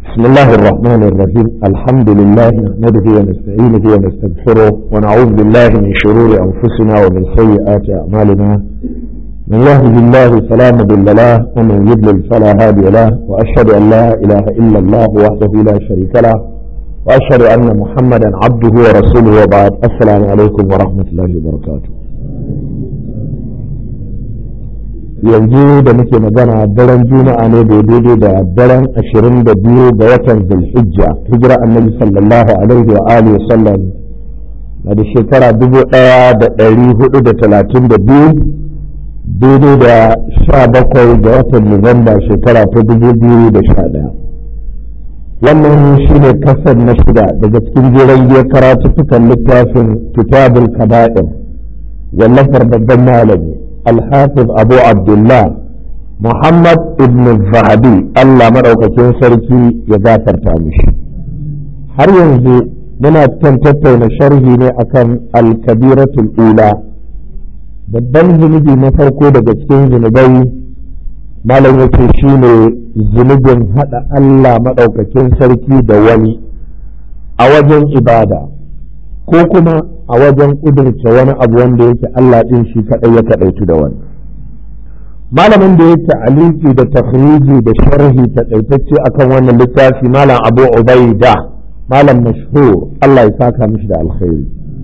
بسم الله الرحمن الرحيم الحمد لله نحمده ونستعينه ونستغفره ونعوذ بالله من شرور أنفسنا ومن سيئات أعمالنا من يهده الله فلا مضل له ومن يضلل فلا هادي له وأشهد أن لا إله إلا الله وحده لا شريك له وأشهد أن محمدا عبده ورسوله وبعد السلام عليكم ورحمة الله وبركاته yanzu da muke magana daren juma'a ne da daidai da daren ashirin da biyu ga watan zulhijja hijira annabi sallallahu alaihi wa alihi sallam na da shekara dubu ɗaya da ɗari hudu da talatin da biyu daidai da sha bakwai ga watan nuwamba shekara ta dubu biyu da sha ɗaya wannan shi ne kasar na shida daga cikin jeren biyar karatuttukan littafin kitabul kaba'ir wallafar babban malami الحافظ أبو عبد الله محمد ابن الذهبي الله مدوكاكين سركي يغافر تامش har yanzu muna kan tattauna sharhi ne akan alkabiratul ula babban zunubi na farko daga cikin zunubai malam yake shine zunubin hada Allah maɗaukakin sarki da wani a wajen ibada ko kuma a wajen ƙudurce wani abu wanda yake Allah ɗin shi kaɗai ya kaɗaitu da wani. Malamin da ya ta'aliki da takhriji da sharhi taƙaitacce akan wannan littafi Malam Abu Ubaida Malam mashhur Allah ya saka mishi da alkhairi.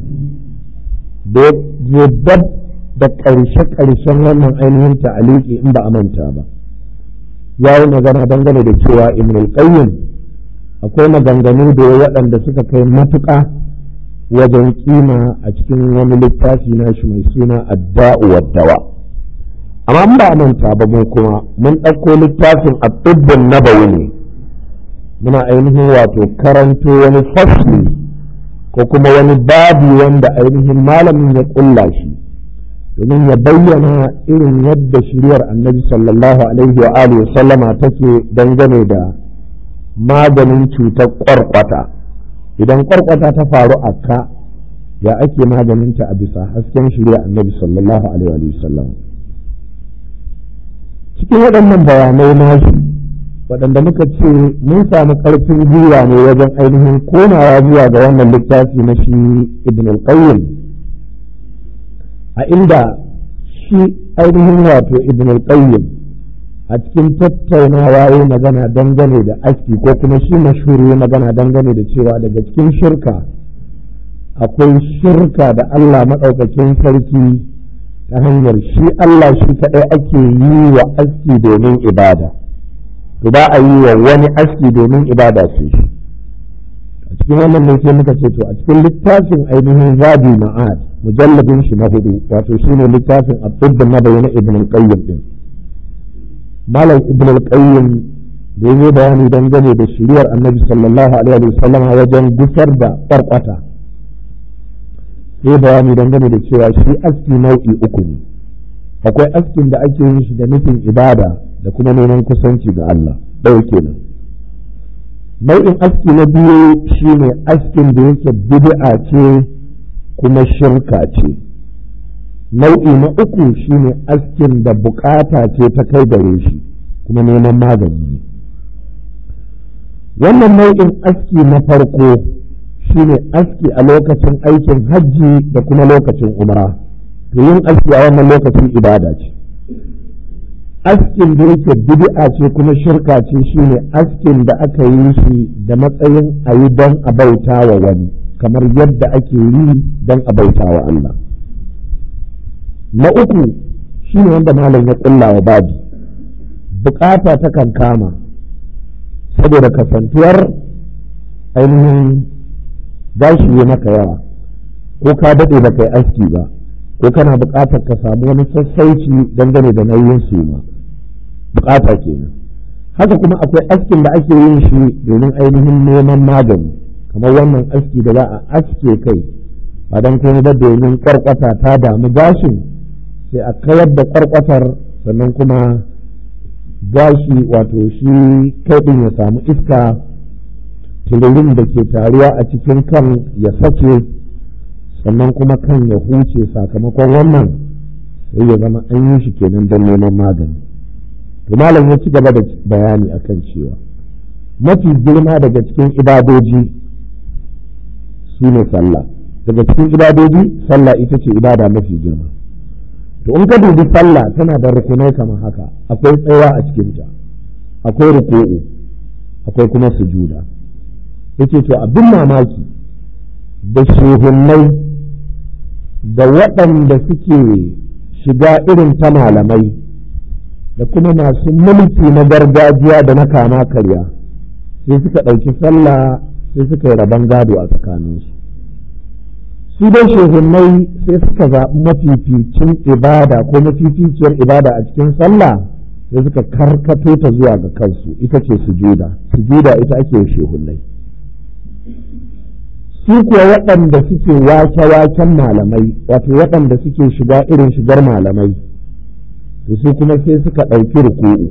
Da ya dab da ƙarshe-ƙarshen wannan ainihin ta'aliki in ba a manta ba. Ya yi magana dangane da cewa Ibn al-Qayyim akwai maganganu da waɗanda suka kai matuƙa wajen kima a cikin wani littafi na shi mai suna adda'u waddawa amma ba manta ba mu kuma mun ɗauko littafin abdubbin nabawi ne muna ainihin wato karanto wani fasli ko kuma wani babi wanda ainihin malamin ya ƙulla shi domin ya bayyana irin yadda shiriyar annabi sallallahu alaihi wa alihi sallama take dangane da maganin cutar ƙwarƙwata idan kwarkwata ta faru a ka ya ake maganinta a bisa hasken shirya annabi sallallahu alaihi sallam cikin waɗannan bayanai nashi waɗanda muka ce mun samu ƙarfin gwiwa ne wajen ainihin komawa zuwa ga wannan littafi na shi ibn al-qayyim a inda shi ainihin wato ibn al-qayyim a cikin tattaunawa ya magana dangane da aski ko kuma shi mashhuri ya magana dangane da cewa daga cikin shirka akwai shirka da Allah maɗaukakin sarki ta hanyar shi Allah shi kaɗai ake yi wa aski domin ibada to ba a yi wa wani aski domin ibada ce shi a cikin wannan ne sai muka ce to a cikin littafin ainihin zabi ma'ad mujalladin shi na hudu wato shine littafin abdul na bayyana ibn al-qayyim din malam ibn al-qayyim da yi bayani dangane da shiriyar annabi sallallahu alaihi wa sallam wajen gusar da kwarkwata sai bayani dangane da cewa shi aski nau'i uku ne akwai askin da ake yin shi da nufin ibada da kuma neman kusanci ga Allah ɗaya kenan nau'in aski na biyu shine askin da yake bid'a ce kuma shirka ce nau'i na uku shine askin da bukata ce ta kai gare shi kuma neman magani ne wannan nau'in aski na farko shine aski a lokacin aikin hajji da kuma lokacin umra to yin aski a wannan lokacin ibada ce askin da yake bid'a ce kuma shirka ce shine askin da aka yi shi da matsayin a yi don a bauta wa wani kamar yadda ake yi don a bauta wa Allah na uku shi ne wanda malam ya ƙulla wa babi bukata ta kan kama saboda kasantuwar ainihin gashi ya maka yawa ko ka daɗe ba kai aski ba ko kana buƙatar ka samu wani sassauci dangane da nauyin su ma bukata kenan haka kuma akwai askin da ake yin shi domin ainihin neman magani kamar wannan aski da za a aske kai ba don kuma ba domin kwarkwata ta damu gashin sai a kayar da kwarkwatar sannan kuma gashi wato shi kai ɗin ya samu iska tulurin da ke taruwa a cikin kan ya sake sannan kuma kan ya huce sakamakon wannan sai ya zama an yi shi kenan don neman magani to malam ya ci gaba da bayani akan cewa mafi girma daga cikin ibadoji su ne sallah daga cikin ibadoji sallah ita ce ibada mafi girma to in ka dubi sallah tana da rukunai kamar haka akwai tsayawa a cikinta akwai ruku'u akwai kuma sujuda yace to abin mamaki da shehunnai da waɗanda suke shiga irin ta malamai da kuma masu mulki na gargajiya da na kama karya sai suka ɗauki sallah sai suka yi rabon gado a tsakaninsu su dai shehunnai sai suka zaɓi mafificin ibada ko mafificiyar ibada a cikin sallah sai suka karkato ta zuwa ga kansu ita ce sujuda sujuda ita ake shehunnai su kuwa waɗanda suke wake-waken malamai wato waɗanda suke shiga irin shigar malamai to su kuma sai suka ɗauki ruku'u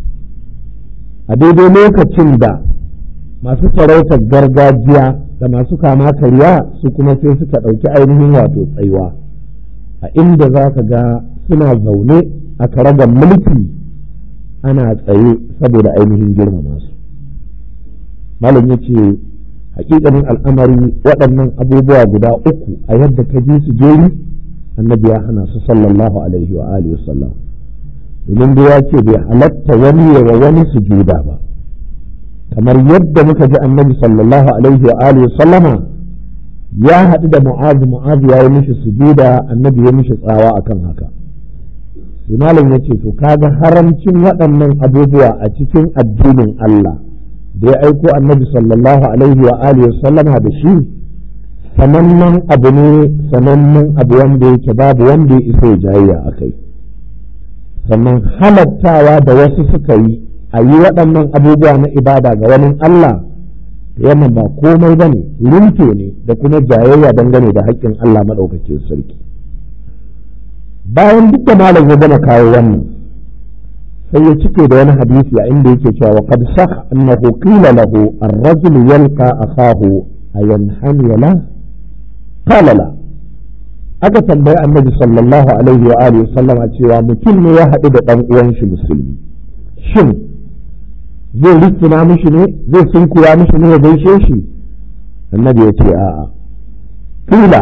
a daidai lokacin da masu sarautar gargajiya da masu kama karya su kuma sai suka ɗauki ainihin wato tsaiwa a inda za ka ga suna zaune a karagar mulki ana tsaye saboda ainihin girmama su malam ya ce hakikanin al'amari waɗannan abubuwa guda uku a yadda ka ji su jeri annabi ya hana su sallallahu alaihi wa alihi wasallam domin da ya ce bai halatta wani wa wani sujuda ba kamar yadda muka ji annabi sallallahu alaihi wa alihi sallama ya haɗu da mu'az mu'az ya yi mishi sujuda annabi ya mishi tsawa akan haka sai malam ya ce to kaga haramcin waɗannan abubuwa a cikin addinin Allah da ya aiko annabi sallallahu alaihi wa alihi sallama da shi sanannen abu ne sanannen abu wanda yake babu wanda ya isa ya jayayya a kai sannan halattawa da wasu suka yi a yi waɗannan abubuwa na ibada ga wani Allah wannan ba komai ba ne rinto ne da kuma jayayya dangane da haƙƙin Allah maɗaukakin sarki bayan duk da malam ya gama kawo wannan sai ya cike da wani hadisi a inda yake cewa wa qad sah annahu qila lahu ar-rajul yalqa akahu ayanhani la qala la aka tambayi annabi sallallahu alaihi wa alihi sallama cewa mutum ne ya haɗu da ɗan uwan shi musulmi shin zai rikina mishi ne zai sunkuya mishi ne ya gaishe shi annabi ya ce a'a kila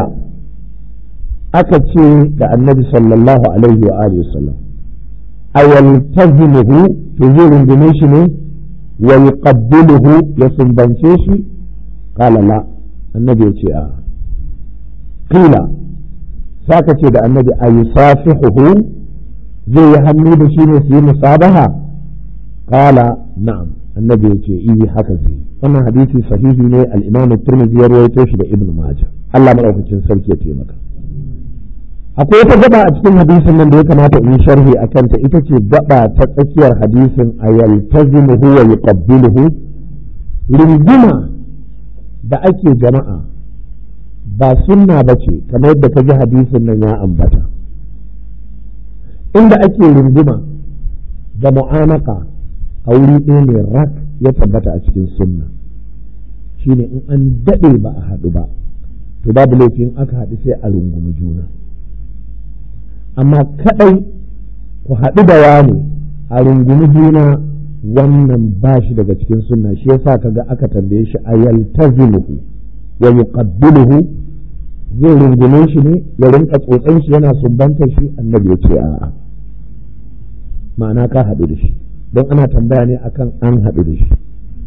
aka ce da annabi sallallahu alaihi wa alihi sallam ayaltazimuhu to zai rungume shi ne wa yuqabbiluhu ya sumbance shi qala la annabi ya ce a'a kila saka ce da annabi ayusafihuhu zai yi hannu da shi ne su yi musabaha qala na'am annabi ya ce iyi haka zai wannan hadisi sahihi ne al-imam at-tirmidhi ya rawaito shi da ibnu majah Allah madaukakin sarki ya taimaka akwai wata gaba a cikin hadisin nan da ya kamata in sharhi a kanta ita ce gaba ta tsakiyar hadisin a yaltazimuhu wa yuqabbiluhu runguma da ake jama'a ba sunna ba ce kamar yadda ka ji hadisin nan ya ambata inda ake runguma da mu'anaka a wuri ɗaya ne rak ya tabbata a cikin sunna shine in an daɗe ba a haɗu ba to babu laifin aka haɗu sai a rungumi juna amma kaɗai ku haɗu da wani a rungumi juna wannan ba shi daga cikin sunna shi yasa kaga aka tambaye shi a yaltazimuhu wa yuqabbiluhu zai rungume shi ne ya rinka tsotsan shi yana sumbantar shi annabi ya ce a'a ma'ana ka haɗu da shi don ana tambaya ne akan an haɗu da shi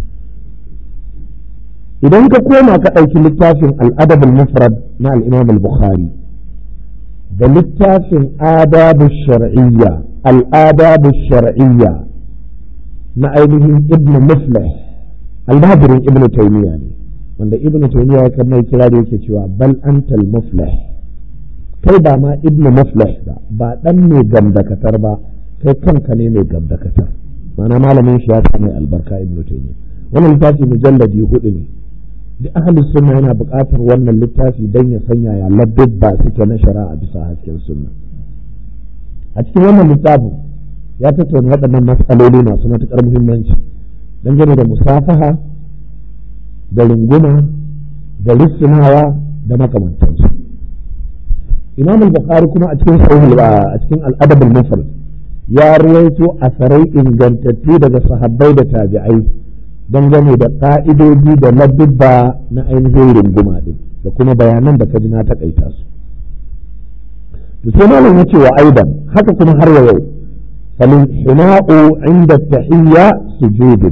idan ka koma ka ɗauki littafin al'adabul mufrad na al'imam al-bukhari da littafin adabu shar'iyya al'adabu shar'iyya na ainihin ibn muflih almajirin ibn taymiya ne wanda ibn taymiya ya kan mai kira da yake cewa bal antal muflih kai ba ma ibn muflih ba ba dan mai gamdakatar ba kai kanka ne mai gamdakatar ma'ana malamin shi ya sa mai albarka ibn taymiya wannan littafi mujalladi hudu ne duk ahli sunna yana buƙatar wannan littafi don ya sanya ya ladubba suke na shari'a bisa hasken sunna a cikin wannan littafin ya tattauna waɗannan matsaloli masu matuƙar muhimmanci dangane da musafaha da runguma da rissunawa da makamantansu imam al-bukhari kuma a cikin sahih a cikin al-adab al-mufrad ya ruwaito asarai ingantattu daga sahabbai da tabi'ai dangane da ƙa'idoji da ladubba na ainihin runguma ɗin da kuma bayanan da ka ji na taƙaita su to sai malam ya ce wa aidan haka kuma har wa yau falin hina'u inda tahiyya sujudin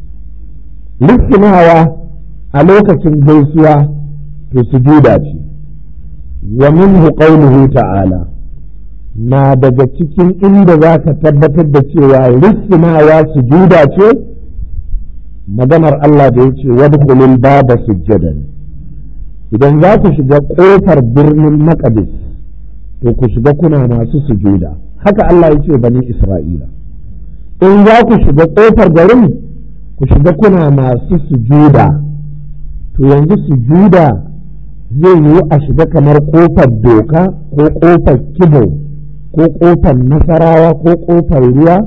lissinawa a lokacin gaisuwa to sujuda ce wa minhu qawluhu ta'ala na daga cikin inda za ka tabbatar da cewa lissinawa sujuda ce maganar Allah da ya ce wadkhulul baba sujjadan idan za ku shiga ƙofar birnin maqdis to ku shiga kuna masu sujuda haka Allah ya ce bani Isra'ila in za ku shiga ƙofar garin ku shiga kuna masu sujuda to yanzu sujuda zai yiwu a shiga kamar ƙofar doka ko ƙofar kibo ko ƙofar nasarawa ko ƙofar ruwa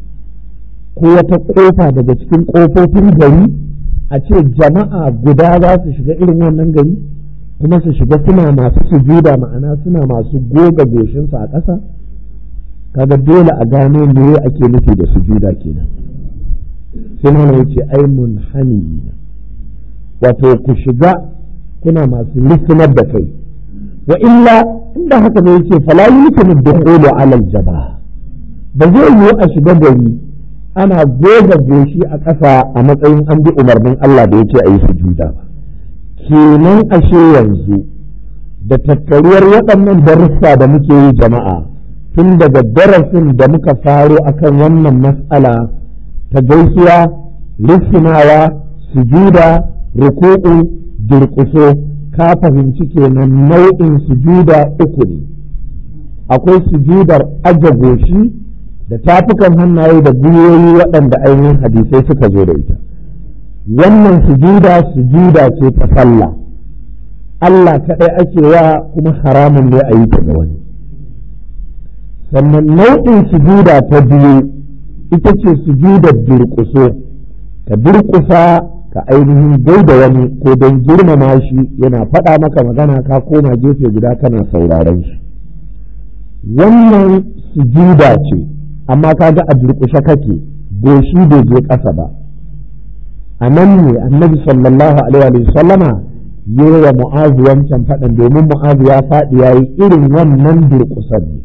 ko wata ƙofa daga cikin ƙofofin gari a ce jama'a guda za su shiga irin wannan gari kuma su shiga suna masu sujuda ma'ana suna masu goga goshinsu a ƙasa kaga dole a gano me ake nufi da sujuda kenan sai mana yace ai munhani wato ku shiga kuna masu lissinar da kai wa illa inda haka ne yake fala yumkinu dukhulu ala aljaba ba zai yiwu a shiga gari ana goga goshi a ƙasa a matsayin an bi umarnin Allah da yake a yi sujuda ba kenan ashe yanzu da tattaruwar waɗannan darussa da muke yi jama'a tun daga darasin da muka faro akan wannan mas'ala ta gaisuwa lissinawa sujuda ruku'u durƙuso ka fahimci kenan nau'in sujuda uku ne akwai sujudar aje goshi da tafukan hannaye da gwiwoyi waɗanda ainihin hadisai suka zo da ita wannan sujuda sujuda ce ta sallah Allah kaɗai ake wa kuma haramun ne a yi ta ga wani sannan nau'in sujuda ta biyu ita ce sujudar durƙuso ka durƙusa ka ainihin gaida wani ko don girmama shi yana faɗa maka magana ka koma gefe guda kana sauraron shi wannan sujuda ce amma kaga a durƙushe kake goshi bai je ƙasa ba a nan ne annabi sallallahu alaihi wa sallama yi wa mu'azu wancan faɗin domin mu'azu ya faɗi ya yi irin wannan durƙusan ne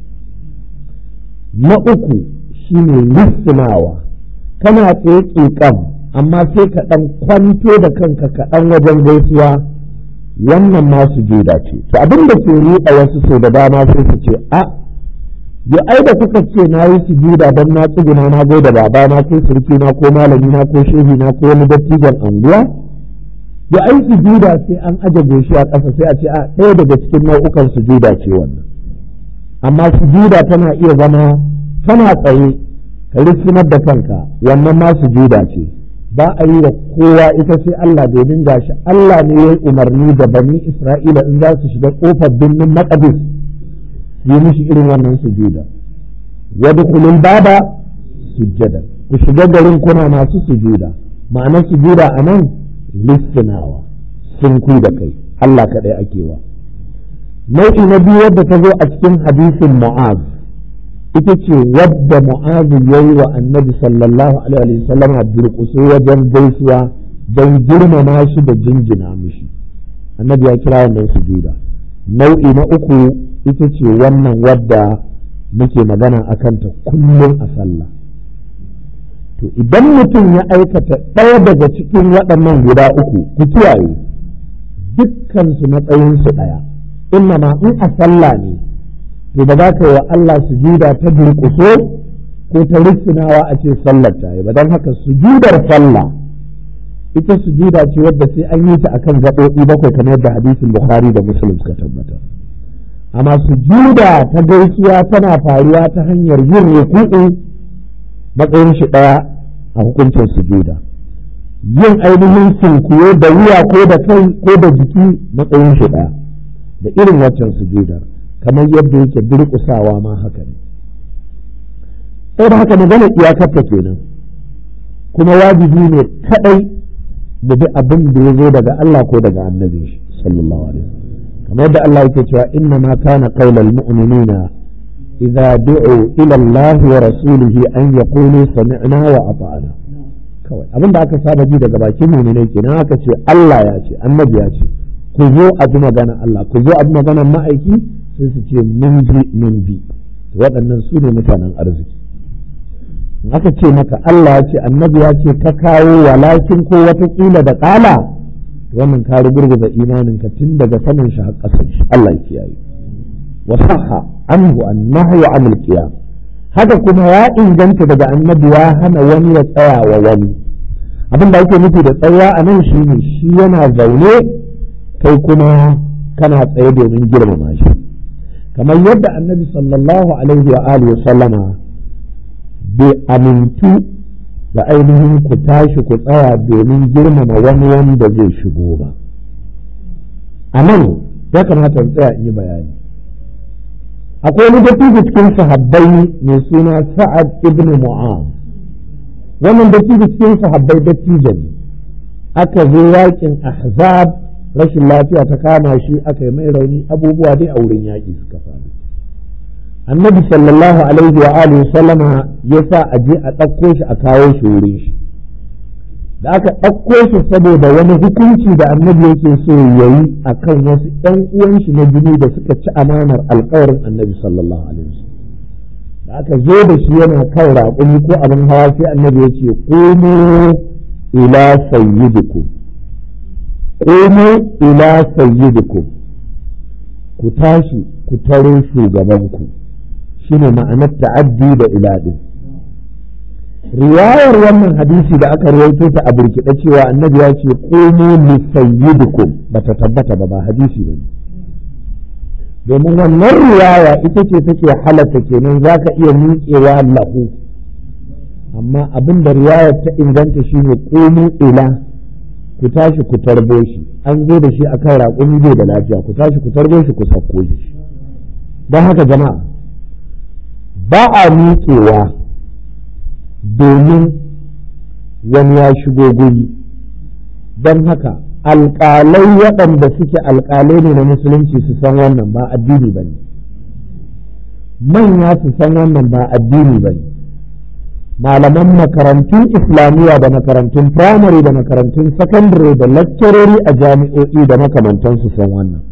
na uku shine lissinawa kana tsaye ƙiƙam amma sai ka ɗan kwanto da kanka kaɗan wajen gaisuwa wannan ma sujuda ce to abin da ke ruɗa wasu sau da dama sai su ce a ya ai da kuka ce na yi sujuda don na tsuguna na da babana ko surkina ko malamina ko shehina ko wani dattijan anguwa ya ai sujuda sai an aje goshi a ƙasa sai a ce a ɗaya daga cikin nau'ukan sujuda ce wannan amma sujuda tana iya zama tana tsaye ka rikinar da kanka wannan ma sujuda ce ba a yi wa kowa ita sai Allah domin gashi Allah ne ya yi umarni da bani Isra'ila in za su shiga ƙofar birnin Maqdis yi mishi irin wannan sujuda wadkhulul baba sujjada ku shiga garin kuna masu sujuda ma'anar sujuda a nan listinawa sun ku da kai Allah kaɗai ake wa nau'i na biyu wadda ta zo a cikin hadisin mu'az ita ce wadda mu'azu ya yi wa annabi sallallahu alaihi wasallam a durƙuso wajen gaisuwa don girmama shi da jinjina mishi annabi ya kira wannan sujuda nau'i na uku ita ce wannan wadda muke magana a kanta kullum a sallah to idan mutum ya aikata ɗaya daga cikin waɗannan guda uku ku kiyaye dukkansu matsayinsu ɗaya inna ma in a sallah ne to ba za ka yi wa Allah sujuda ta durƙuso ko ta rissinawa a ce sallar ta yi ba don haka sujudar sallah ita sujuda ce wadda sai an yi ta akan gaɓoɓi bakwai kamar yadda hadisin bukhari da muslim suka tabbata amma sujuda ta gaisuwa tana faruwa ta hanyar yin ruku'u matsayin shi ɗaya a hukuncin sujuda yin ainihin sunkuyo da wuya ko da kai ko da jiki matsayin shi ɗaya da irin waccan sujudar kamar yadda yake durƙusawa ma haka ne saboda haka magana iyakarta kenan kuma wajibi ne kaɗai da bi abin da ya zo daga Allah ko daga annabi shi sallallahu alaihi kamar yadda Allah yake cewa inna ma kana qaulal mu'minina idza du'u ila Allah wa rasulihi an yaqulu sami'na wa ata'na kawai abin da aka saba ji daga bakin mu'minai kenan aka ce Allah ya ce annabi ya ce ku zo a bi magana Allah ku zo a bi maganar ma'aiki sai su ce mun ji mun bi waɗannan su ne mutanen arziki in aka ce maka Allah ya ce annabi ya ce ka kawo walakin ko watakila da ƙala wannan ka rugurguza imaninka tun daga sanin shi har ƙasar shi Allah ya kiyaye wa sahha anhu annahyu anil qiyam haka kuma ya inganta daga annabi ya hana wani ya tsaya wa wani abin da ake nufi da tsaya a nan shi ne shi yana zaune kai kuma kana tsaye domin girmama shi kamar yadda annabi sallallahu alaihi wa alihi sallama bai amintu da ainihin ku tashi ku tsaya domin girmama wani wanda zai shigo ba a nan ya kamata tsaya in yi bayani akwai wani dattijo cikin sahabbai mai suna sa'ad ibn mu'az wannan dattijo cikin sahabbai dattijo ne aka zo yakin ahzab rashin lafiya ta kama shi aka yi mai rauni abubuwa dai a wurin yaƙi suka faru annabi sallallahu alaihi wa alihi sallama ya sa a je a ɗauko shi a kawo shi wurin shi da aka ɗauko shi saboda wani hukunci da annabi yake so ya yi a kan wasu ‘yan uwan shi na jini da suka ci amanar alkawarin annabi sallallahu alaihi wasallam da aka zo da shi yana kan raƙumi ko abin hawa sai annabi ya ce ƙomo ila sayyidikum ƙomo ila sayyidikum ku tashi ku taro shugabanku shine ma'anar ta'addi da ila din riwayar wannan hadisi da aka rawaito ta a burkiɗe cewa annabi ya ce qumu li sayyidikum bata tabbata ba ba hadisi bane domin wannan riwaya ita ce take halatta kenan zaka iya miƙewa lahu amma abin da riwayar ta inganta shine qumu ila ku tashi ku tarbo shi an zo da shi akan raƙumi bai da lafiya ku tashi ku tarbo shi ku sauko shi don haka jama'a ba a miƙewa domin wani ya shigo guri don haka alƙalai waɗanda suke alƙalai ne na musulunci su san wannan ba addini ba ne manya su san wannan ba addini ba ne malaman makarantun islamiyya da makarantun firamare da makarantun sakandare da lakcarori a jami'o'i da makamantansu san wannan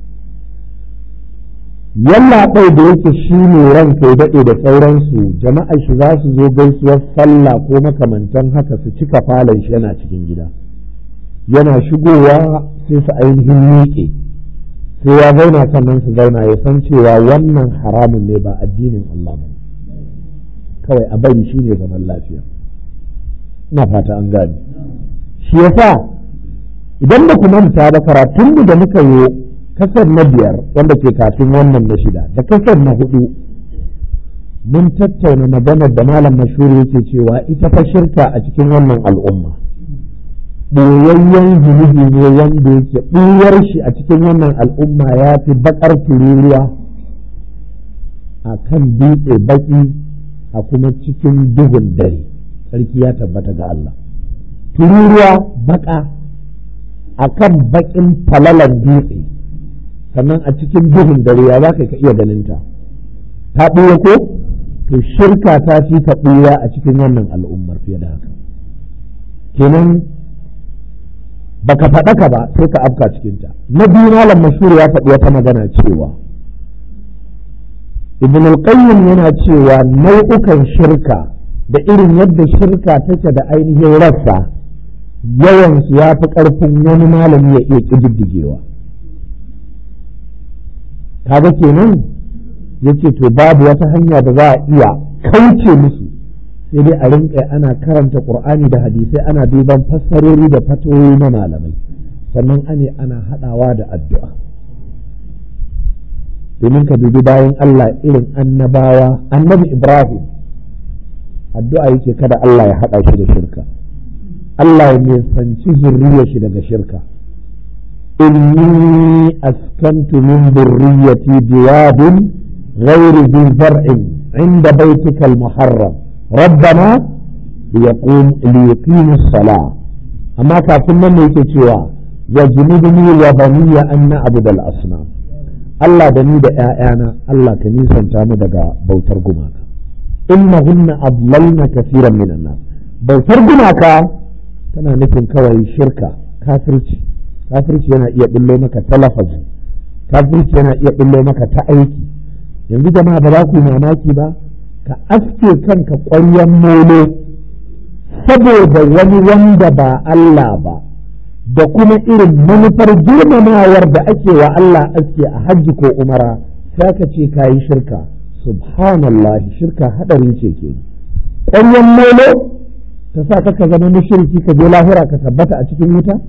yalla ɗai da yake shi ne ranka ya daɗe da sauransu jama'a shi za su zo gaisuwar sallah ko makamantan haka su cika falon shi yana cikin gida yana shigowa sai su ainihin miƙe sai ya zauna sannan su zauna ya san cewa wannan haramun ne ba addinin Allah ba kawai a bari shi ne zaman lafiya ina fata an gane shi yasa idan ba ku manta ba karatunmu da muka yi kasar na biyar wanda ke kafin wannan na shida da kasar na hudu mun tattauna maganar da malam mashuri yake cewa ita fa shirka a cikin wannan al'umma ɓoyayyen zunubi ne wanda yake ɓuyar shi a cikin wannan al'umma ya fi baƙar tururuwa a kan dutse baƙi a kuma cikin duhun dare sarki ya tabbata ga Allah tururuwa baƙa a kan baƙin falalan dutse sannan a cikin duhun dare ya za ka iya ganin ta ta ɓuya ko to shirka ta fi ta ɓuya a cikin wannan al'ummar fiye da haka kenan baka faɗa ka ba sai ka afka cikinta na biyu malam mashhur ya faɗi wata magana cewa ibn al-qayyim yana cewa nau'ukan shirka da irin yadda shirka take da ainihin rassa yawansu ya fi ƙarfin wani malami ya iya ƙididdigewa kaga kenan yace to babu wata hanya da za a iya kauce musu sai dai a rinka ana karanta qur'ani da hadisai ana duban fassarori da fatoyi na malamai sannan ane ana hadawa da addu'a domin ka dubi bayan Allah irin annabawa annabi Ibrahim addu'a yake kada Allah ya hada shi da shirka Allah ya nisanci zurriyar shi daga shirka إني أسكنت من ذريتي بواد غير ذي زرع عند بيتك المحرم ربنا ليقوم ليقيموا الصلاة أما كافرنا نيكتوا وجنبني وبني أن نعبد الأصنام Allah da ni da ‘ya'yana Allah ka nisanta mu daga bautar gumaka, innahunna adlalna kasiran minan nas bautar gumaka tana nufin kawai shirka kafirci kafirci yana iya bullo maka ta lafazi kafirci yana iya bullo maka ta aiki yanzu jama'a ba za ku yi mamaki ba ka aske kanka ƙwaryen molo saboda wani wanda ba Allah ba da kuma irin manufar girmamawar da ake wa Allah aske a hajji ko umara sai ka ce ka yi shirka subhanallah shirka hadari ce ke ƙwaryen molo ta sa ka zama mushriki ka je lahira ka tabbata a cikin wuta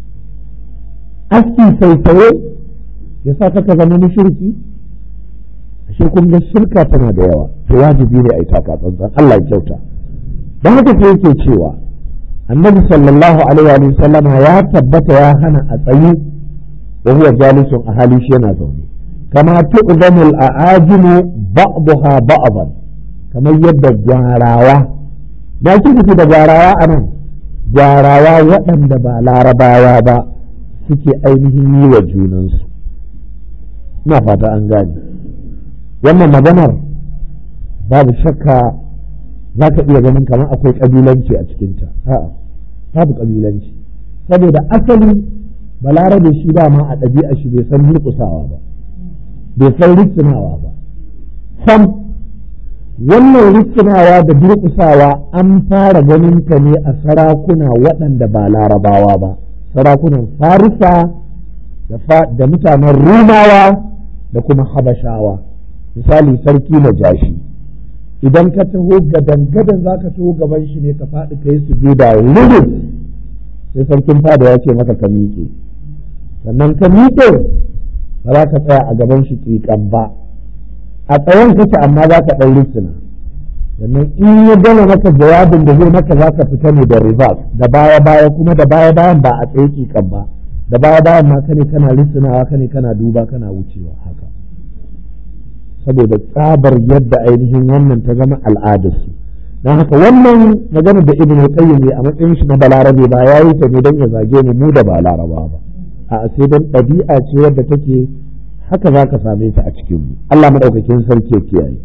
aski saisaye ya sa ka zama mushriki ashe kun ga shirka tana da yawa to wajibi ne a yi taka tsantsan Allah ya kyauta don haka sai yake cewa annabi sallallahu alaihi wa sallama ya tabbata ya hana a tsayi wa huwa jalisun a hali shi yana zaune kama tu'zamu al-a'ajimu ba'daha ba'dan kamar yadda gwarawa na shi da gwarawa anan gwarawa waɗanda ba larabawa ba suke ainihin yi wa junansu ina fata an gane wannan maganar babu shakka za ka iya ganin kamar akwai ƙabilanci a cikinta a'a babu ƙabilanci saboda asali balarabe shi ba ma a ɗabi'a shi bai san durƙusawa ba bai san rikinawa ba sam wannan rikinawa da durƙusawa an fara ganin ta ne a sarakuna waɗanda ba larabawa ba sarakunan farisa da mutanen rumawa da kuma habashawa misali sarki na jashi idan ka taho gadan gadan za ka taho gaban shi ne ka faɗi ka yi sujuda rurus sai sarkin fada ya ce maka ka miƙe sannan ka miƙe ba za ka tsaya a gaban shi ƙiƙan ba a tsayon kake amma za ka ɗan rissuna sannan in ya gama maka jawabin da zai maka za ka fita ne da reverse da baya baya kuma da baya bayan ba a tsaye ƙiƙan ba da baya bayan ma kane kana rissunawa kane kana duba kana wucewa haka saboda tsabar yadda ainihin wannan ta zama al'adarsu don haka wannan magana da ibn qayyim ne a matsayin shi na balarabe ba ya yi ta ne don ya zage mu mu da ba laraba ba a sai don ɗabi'a ce wadda take haka za ka same ta a cikin mu Allah madaukakin sarki ya kiyaye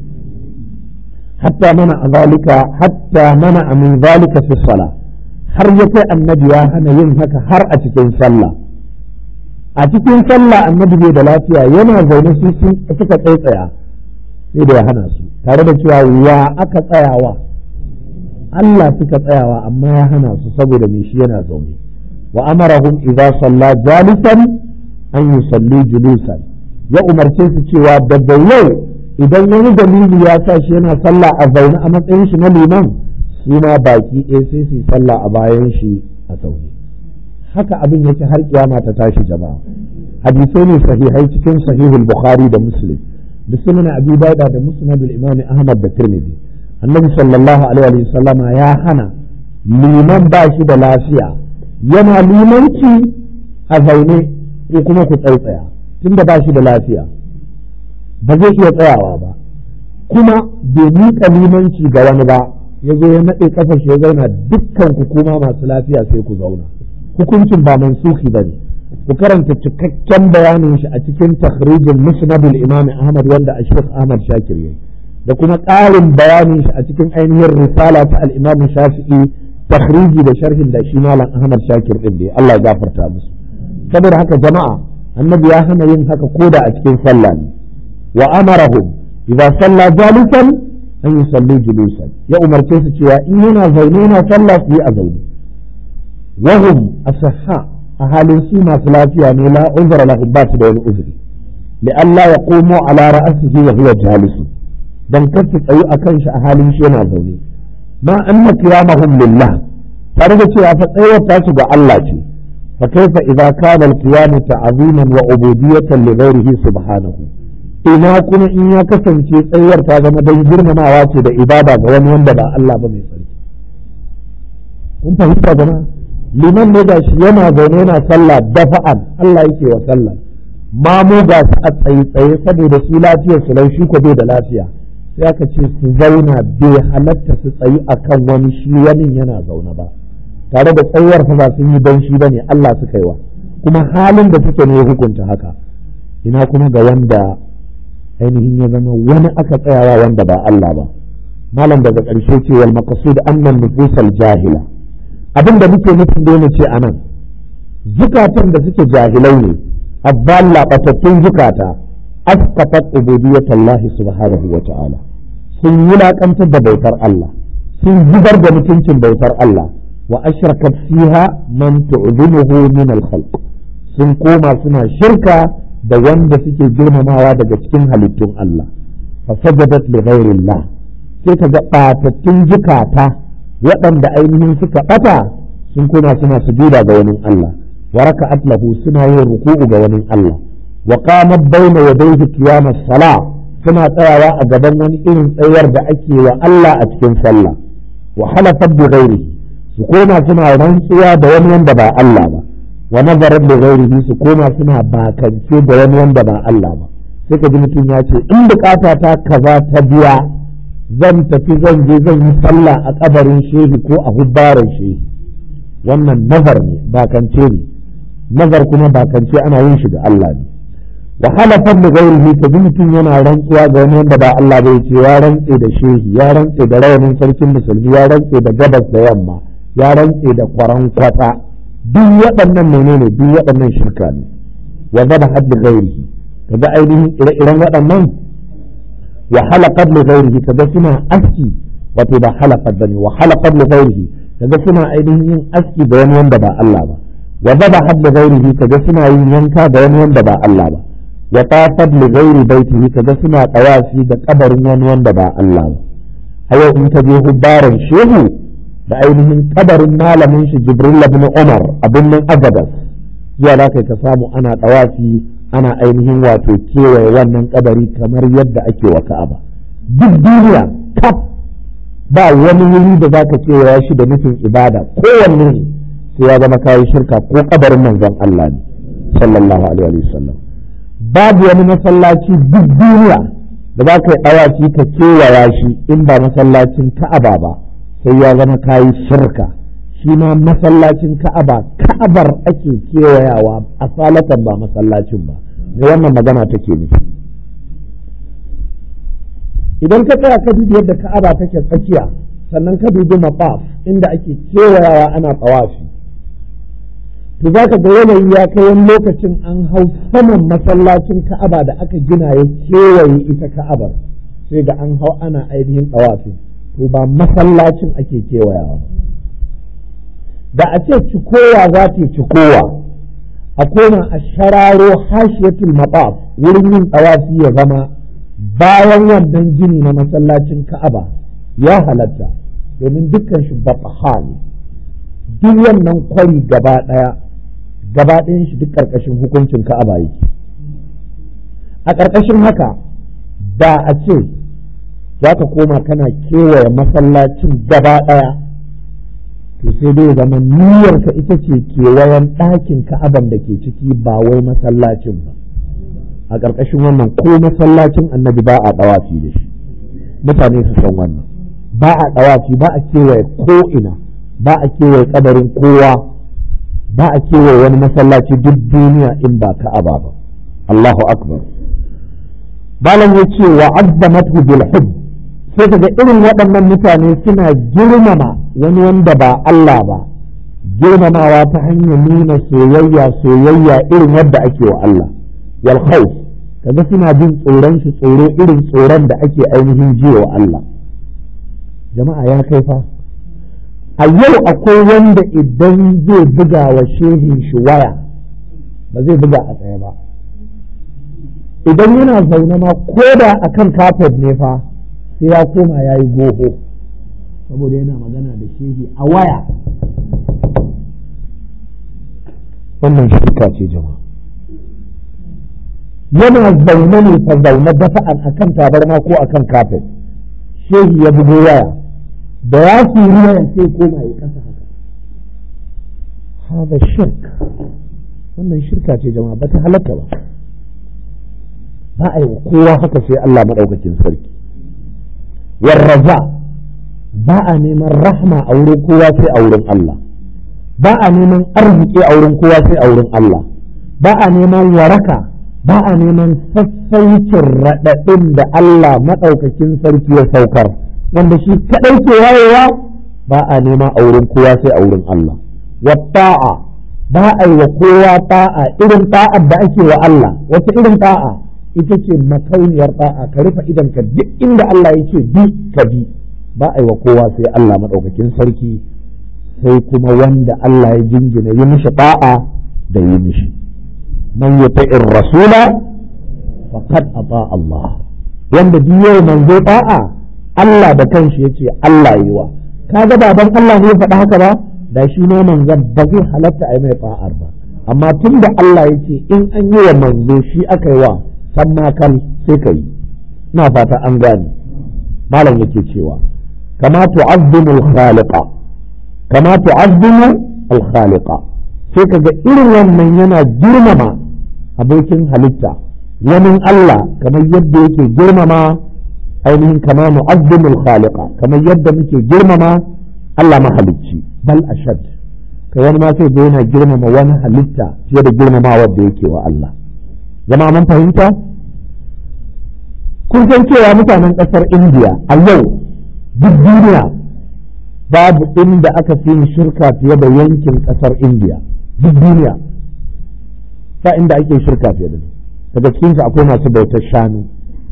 hatta mana a zalika hatta mana a min zalika fi sala har ya kai annabi ya hana yin haka har a cikin sallah a cikin sallah annabi bai da lafiya yana zaune su suka tsaitsaya sai da ya hana su tare da cewa wa aka tsayawa Allah suka tsayawa amma ya hana su saboda me shi yana zaune wa amarahum idza salla jalisan an yusalli julusan ya umarce su cewa daga yau idan wani dalili ya sa shi yana sallah a zaune a matsayin shi na liman su ma baki ɗaya sai su yi sallah a bayan shi a zaune haka abin yake har kiyama ta tashi jama'a hadisai ne sahihai cikin sahihul bukhari da muslim da sunan abi dauda da musnad al-imam ahmad da tirmidhi annabi sallallahu alaihi wa sallama ya hana liman ba shi da lafiya yana limanci a zaune ko kuma ku tsaitsaya tunda ba shi da lafiya ba zai iya tsayawa ba kuma bai miƙa limanci ga wani ba ya zo ya naɗe ƙafa shi ya zauna dukkan ku kuma masu lafiya sai ku zauna hukuncin ba mansuki ba ne ku karanta cikakken bayanin shi a cikin takhrijin musnadul imam ahmad wanda a shekh ahmad shakir yayi da kuma ƙarin bayanin shi a cikin ainihin risala ta al-imam shafi'i takhriji da sharhin da shi malam ahmad shakir din da Allah ya gafarta musu saboda haka jama'a annabi ya hana yin haka koda a cikin sallah ne wa amarahum idza salla jalisan an yusalli julusan ya umarce su cewa in yana zaune yana sallah su yi a zaune وهم أصحاء أهل سيما ثلاثية لا عذر لهم بات دون عذر لئلا يقوموا على رأسه وهو جالس dan kasu tsayi a kan shi a halin shi yana zaune ma anna qiyamahum lillah tare da cewa fa tsayar ta su ga Allah ce fa kaifa idza kana al-qiyam ta'ziman wa ubudiyatan li ghayrihi subhanahu ina kuma in ya kasance tsayar ta zama dan girmamawa ce da ibada ga wani wanda ba Allah ba mai tsarki kun fahimta jama'a liman ne gashi yana zaune yana sallah dafa'an Allah yake wa sallah ma mu ga su a tsaye tsaye saboda su lafiyar su laushi ko bai da lafiya sai aka ce su zauna bai halatta su tsayi akan wani shi wani yana zaune ba tare da tsayuwar fa ba sun yi don shi bane Allah suka yi wa kuma halin da suke ne hukunta haka ina kuma ga wanda ainihin ya zama wani aka tsayawa wanda ba Allah ba malam daga ƙarshe ce wal maqsud annan nufusal jahila abin da muke nufin da ce a nan zukatan da suke jahilai ne abballa batattun zukata asqatat ubudiyyatallahi subhanahu wa ta'ala sun wulakantar da bautar Allah sun zubar da mutuncin bautar Allah wa ashrakat fiha man tu'zimuhu min al-khalq sun koma suna shirka da wanda suke girmamawa daga cikin halittun Allah fa sajadat li ghairillah sai ka ga batattun zukata waɗanda ainihin suka ɓata sun koma suna sujuda ga wani Allah wa raka'at lahu suna yin ruku'u ga wani Allah wa qamat bayna yadayhi qiyamas sala suna tsayawa a gaban wani irin tsayar da ake wa Allah a cikin sallah wa halafat bi ghairihi su koma suna rantsuwa da wani wanda ba Allah ba wa nazarat bi ghairihi su koma suna bakance da wani wanda ba Allah ba sai ka ji mutum ya ce in bukata ta kaza ta biya zan tafi zan je zan yi sallah a kabarin shehi ko a hubbaran shehi wannan nazar ne bakance ne nazar kuma bakance ana yin shi ga Allah ne wa halafan da gairihi ka ji mutum yana rantsuwa ga wani wanda ba Allah bai ce ya rantse da shehi ya rantse da rawanin sarkin musulmi ya rantse da gabas da yamma ya rantse da kwaran kwata duk waɗannan menene duk waɗannan shirka ne wa zaba hadda gairihi kaga ainihin ire-iren waɗannan wa halaqat li ghairihi kaga suna aski wato ba halaqat bane wa halaqat li ghairihi kaga suna ainihin yin aski da wani wanda ba Allah ba wa dhabahat li ghairihi kaga suna yin yanka da wani wanda ba Allah ba wa tafat li ghairi baitihi kaga suna tawafi da kabarin wani wanda ba Allah ba hayo in ka je hubbaran shehu da ainihin kabarin malamin shi Jibril ibn Umar abin nan Agadas zuwa da kai ka samu ana tawafi ana ainihin wato kewaye wannan kabari kamar yadda ake wa Ka'aba duk duniya kaf ba wani wuri da zaka kewaya shi da nufin ibada kowanne ne sai ya zama kayi shirka ko kabarin manzon Allah ne sallallahu alaihi wasallam babu wani masallaci duk duniya da za ka yi ɗawaci ka kewaya shi in ba masallacin Ka'aba ba sai ya zama kayi shirka shi ma masallacin Ka'aba Ka'abar ake kewayawa a salatan ba masallacin ba me wannan magana take nufi idan ka tsaya ka dubi yadda Ka'aba take tsakiya sannan ka dubi maqaf inda ake kewayawa ana tsawafi to za ka ga yanayi ya kai wani lokacin an hau saman masallacin ka'aba da aka gina ya kewaye ita ka'abar sai ga an hau ana ainihin tsawafi to ba masallacin ake kewayawa da a ce cikowa za ta cikowa a koma a shararo hashiyatul maqaf wurin yin tsawafi ya zama bayan wannan gini na masallacin ka'aba ya halatta domin dukkan shi batha ne duk wannan kwari gaba ɗaya gaba ɗayan shi duk ƙarƙashin hukuncin ka'aba yake a ƙarƙashin haka da a ce za ka koma kana kewaye masallacin gaba ɗaya to sai dai zama niyyarka ita ce kewayen ɗakin ka'aban da ke ciki ba wai masallacin ba a ƙarƙashin wannan ko masallacin annabi ba a ɗawafi da shi mutane su san wannan ba a ɗawafi ba a kewaye ko ina ba a kewaye kabarin kowa ba a kewaye wani masallaci duk duniya in ba ka'aba ba Allahu akbar balan ya ce wa azzamatu bil hubb sai kaga irin waɗannan mutane suna girmama wani wanda ba Allah ba girmamawa ta hanyar nuna soyayya soyayya irin wadda ake wa Allah wal khawf kaga suna jin tsoron shi tsoro irin tsoron da ake ainihin jiwa wa Allah jama'a ya kai fa a yau akwai wanda idan zai buga wa shehin shi waya ba zai buga a tsaye ba idan yana zaune ma ko da a kan kafet ne fa sai ya koma ya yi goho saboda yana magana da shehi a waya wannan shirka ce jama'a yana zaune ne fa zaune dafa'an a kan tabarma ko a kan kafet shehi ya bugo waya da ya fi ruwa sai koma ya kasa haka hada shirk wannan shirka ce jama'a ba ta halatta ba ba a yi kowa haka sai Allah maɗaukakin sarki warraza ba a neman rahma a wurin kowa sai a wurin Allah ba a neman arziki a wurin kowa sai a wurin Allah ba a neman waraka ba a neman sassaucin raɗaɗin da Allah maɗaukakin sarki ya saukar wanda shi kaɗai ke wayewa ba a nema a wurin kowa sai a wurin Allah wa ta'a ba a yi wa kowa ta'a irin ta'ar da ake wa Allah wata irin ta'a ita ce makauniyar ta'a ka rufe idan ka duk inda Allah yake bi ka bi ba a yi wa kowa sai Allah madaukakin sarki sai kuma wanda Allah ya jingina yi mishi ta'a da yi mishi man yuti'ir rasula faqad ata Allah wanda duk yau manzo ta'a Allah da kanshi yace Allah yi wa kaga baban Allah ne ya faɗa haka ba da shi ma manzon ba zai halatta a yi mai fa'ar ba amma tun da Allah ya ce in an yi wa manzo shi aka yi wa san ma kan sai ka yi ina fata an gane malam yake cewa kama tu'azzimu al-khaliqa kama tu'azzimu al-khaliqa sai kaga irin wannan yana girmama abokin halitta wani Allah kamar yadda yake girmama ainihin kama mu'azzimu al-khaliqa kamar yadda muke girmama Allah mahalicci bal ashad kai wani ma sai ga yana girmama wani halitta fiye da girmamawa da yake wa Allah zama mun fahimta kun san cewa mutanen ƙasar India a yau duk duniya babu inda aka fi yin shirka fiye da yankin ƙasar India duk duniya ba inda ake shirka fiye da daga cikinsu akwai masu bautar shanu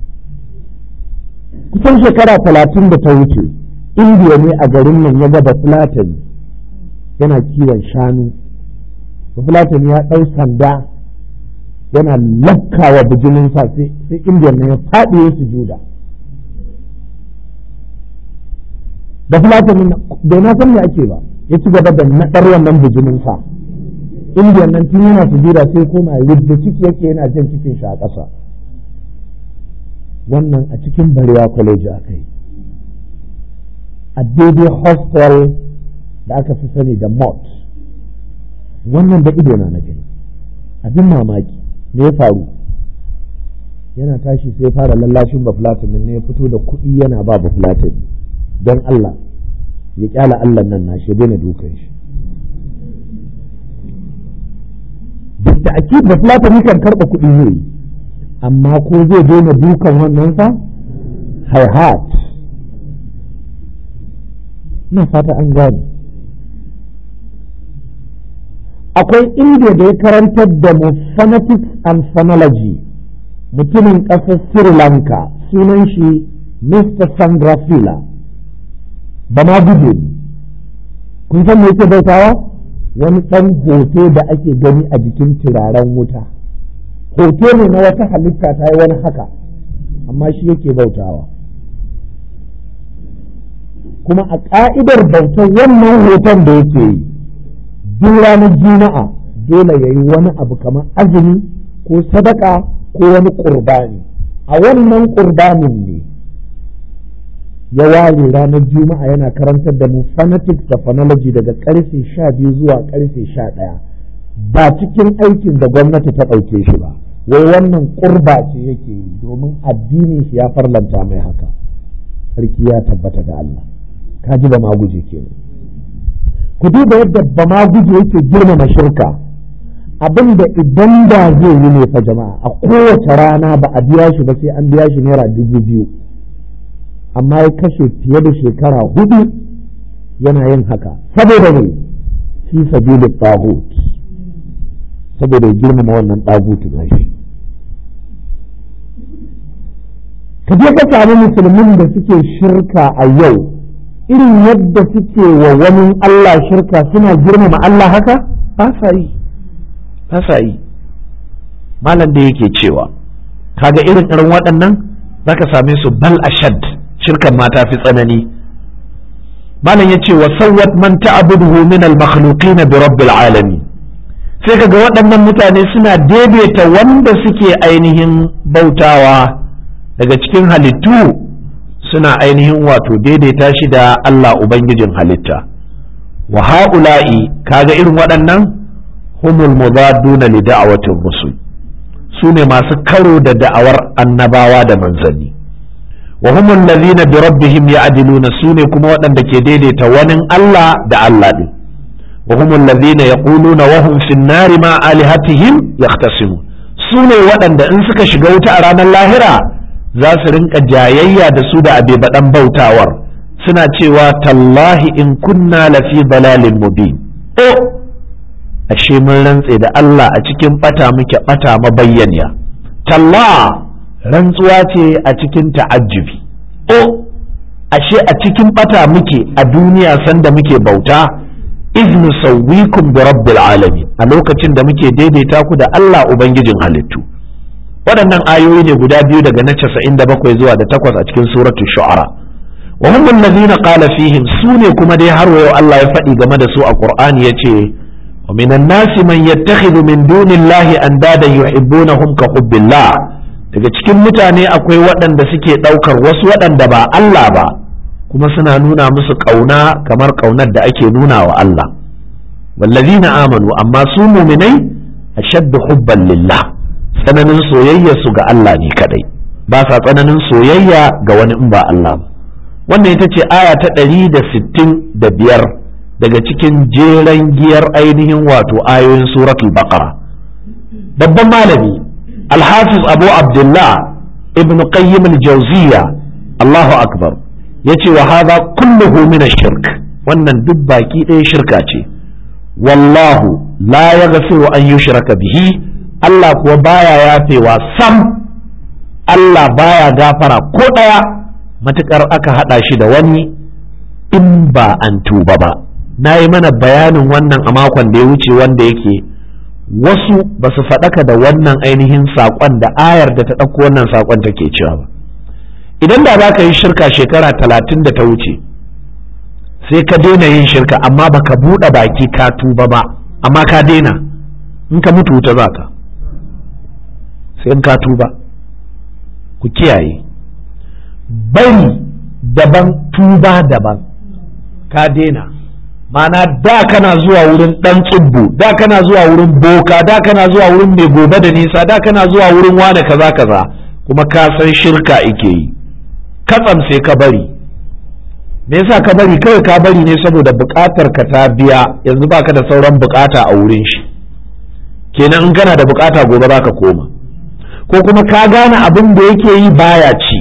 kusan shekara talatin da ta wuce indiya ne a garin nan ya gaba fulatani yana kiwon shanu fulatani ya ɗau sanda yana lakkawa bijiminsa sai indiya ne ya faɗi ya sujuda da fulatani bai na san me ake ba ya ci gaba da naɗar wannan bijiminsa indiya nan tun yana sujuda sai koma yadda ciki yake yana jan cikin shi a ƙasa wannan a cikin barewa kwaleji aka yi a daidai hostel da aka fi sani da mot wannan da ido na gani abin mamaki me ya faru yana tashi sai fara lallashin bafulatin ne ya fito da kuɗi yana ba bafulatin don Allah ya kyala Allah nan na shi daina dukan shi duk da ake bafulatin kan karɓa kuɗi zai yi amma ko zai daina dukan wannan fa haihat na fata an gane akwai inda da ya karantar da mu phonetics and phonology mutumin ƙasar sri lanka sunan shi mr sandrafila ba ma guje ne kun san me yake bautawa wani ɗan hoto da ake gani a jikin turaren wuta hoto ne na wata halitta ta yi wani haka amma shi yake bautawa kuma a ƙa'idar bautar wannan hoton da yake yi duk ranar juma'a dole ya yi wani abu kamar azumi ko sadaka ko wani ƙurbani a wannan ƙurbanin ne ya ware ranar juma'a yana karantar da mu fanatics da phonology daga karfe sha biyu zuwa karfe sha ɗaya ba cikin aikin da gwamnati ta ɗauke shi ba wai wannan ƙurba ce yake yi domin addinin shi ya farlanta mai haka sarki ya tabbata da Allah ka ji ba ma guje kenan ku duba yadda ba ma guje yake girmama shirka abin da idan da zai yi ne fa jama'a a kowace rana ba a biya shi ba sai an biya shi naira dubu biyu amma ya kashe fiye da shekara hudu yana yin haka saboda ne fi sabilin tagut saboda girmama wannan tagutu na shi ka je ka sami musulmin da suke shirka a yau irin yadda suke wa wani Allah shirka suna girmama Allah haka ba sa yi ba sa yi malam da yake cewa kaga irin irin waɗannan zaka same su bal ashad shirkan ma ta fi tsanani malam yace wa sawwat man ta'buduhu min al-makhluqin bi rabbil alamin sai kaga waɗannan mutane suna daidaita wanda suke ainihin bautawa daga cikin halittu suna ainihin wato daidaita shi da Allah ubangijin halitta wa ha'ula'i kaga irin waɗannan humul mudadduna li da'awatir rusul su ne masu karo da da'awar annabawa da manzanni wa humul ladhina bi rabbihim ya'diluna su ne kuma waɗanda ke daidaita wani Allah da Allah din wa humul ladhina yaquluna wa hum fin nari ma alihatihim yahtasimun su ne waɗanda in suka shiga wuta a ranar lahira za su rinka jayayya da su da abe baɗan bautawar suna cewa tallahi in kunna lafi dalalin mubin o ashe mun rantse da Allah a cikin bata muke bata mabayyaniya talla rantsuwa ce a cikin ta'ajjubi o ashe a cikin bata muke a duniya sanda muke bauta iz nusawwikum bi rabbil alamin a lokacin da muke daidaita ku da Allah ubangijin halittu waɗannan ayoyi ne guda biyu daga na 97 zuwa da 8 a cikin suratul shu'ara wa hum allazina qala fihim sune kuma dai har wayo Allah ya faɗi game da su a Qur'ani yace wa minan nasi man yattakhidhu min dunillahi andadan yuhibbunahum ka hubbillah daga cikin mutane akwai waɗanda suke ɗaukar wasu waɗanda ba Allah ba kuma suna nuna musu ƙauna kamar ƙaunar da ake nuna wa Allah wallazina amanu amma su muminai ashaddu hubban lillah tsananin soyayya su ga Allah ne kadai ba sa tsananin soyayya ga wani in ba Allah ba wannan ita ce aya ta ɗari da sittin da biyar daga cikin jeren giyar ainihin wato ayoyin suratul baqara babban malami alhafiz abu abdullah ibn qayyim al-jawziya allahu akbar yace wa hadha kulluhu min ash-shirk wannan duk baki ɗaya shirka ce wallahu la yaghfiru an yushraka bihi Allah kuwa baya yafewa sam Allah baya gafara ko ɗaya matukar aka haɗa shi da wani in ba an tuba ba na yi mana bayanin wannan a makon da ya wuce wanda yake wasu ba su faɗaka da wannan ainihin saƙon da ayar da ta ɗauko wannan saƙon take cewa ba idan da za ka yi shirka shekara talatin da ta wuce sai ka daina yin shirka amma baka buɗe baki ka tuba ba amma ka daina in ka mutu wuta za ka sai in ka tuba ku kiyaye bari daban tuba daban ka daina mana da kana zuwa wurin dan tsubbu da kana zuwa wurin boka da kana zuwa wurin mai gobe da nisa da kana zuwa wurin wane kaza kaza kuma ka san shirka ike yi katsam sai ka bari me yasa ka bari kawai ka bari ne saboda bukatar ka ta biya yanzu baka da sauran bukata a wurin shi kenan in kana da bukata gobe zaka koma ko kuma ka gane abin da yake yi baya ci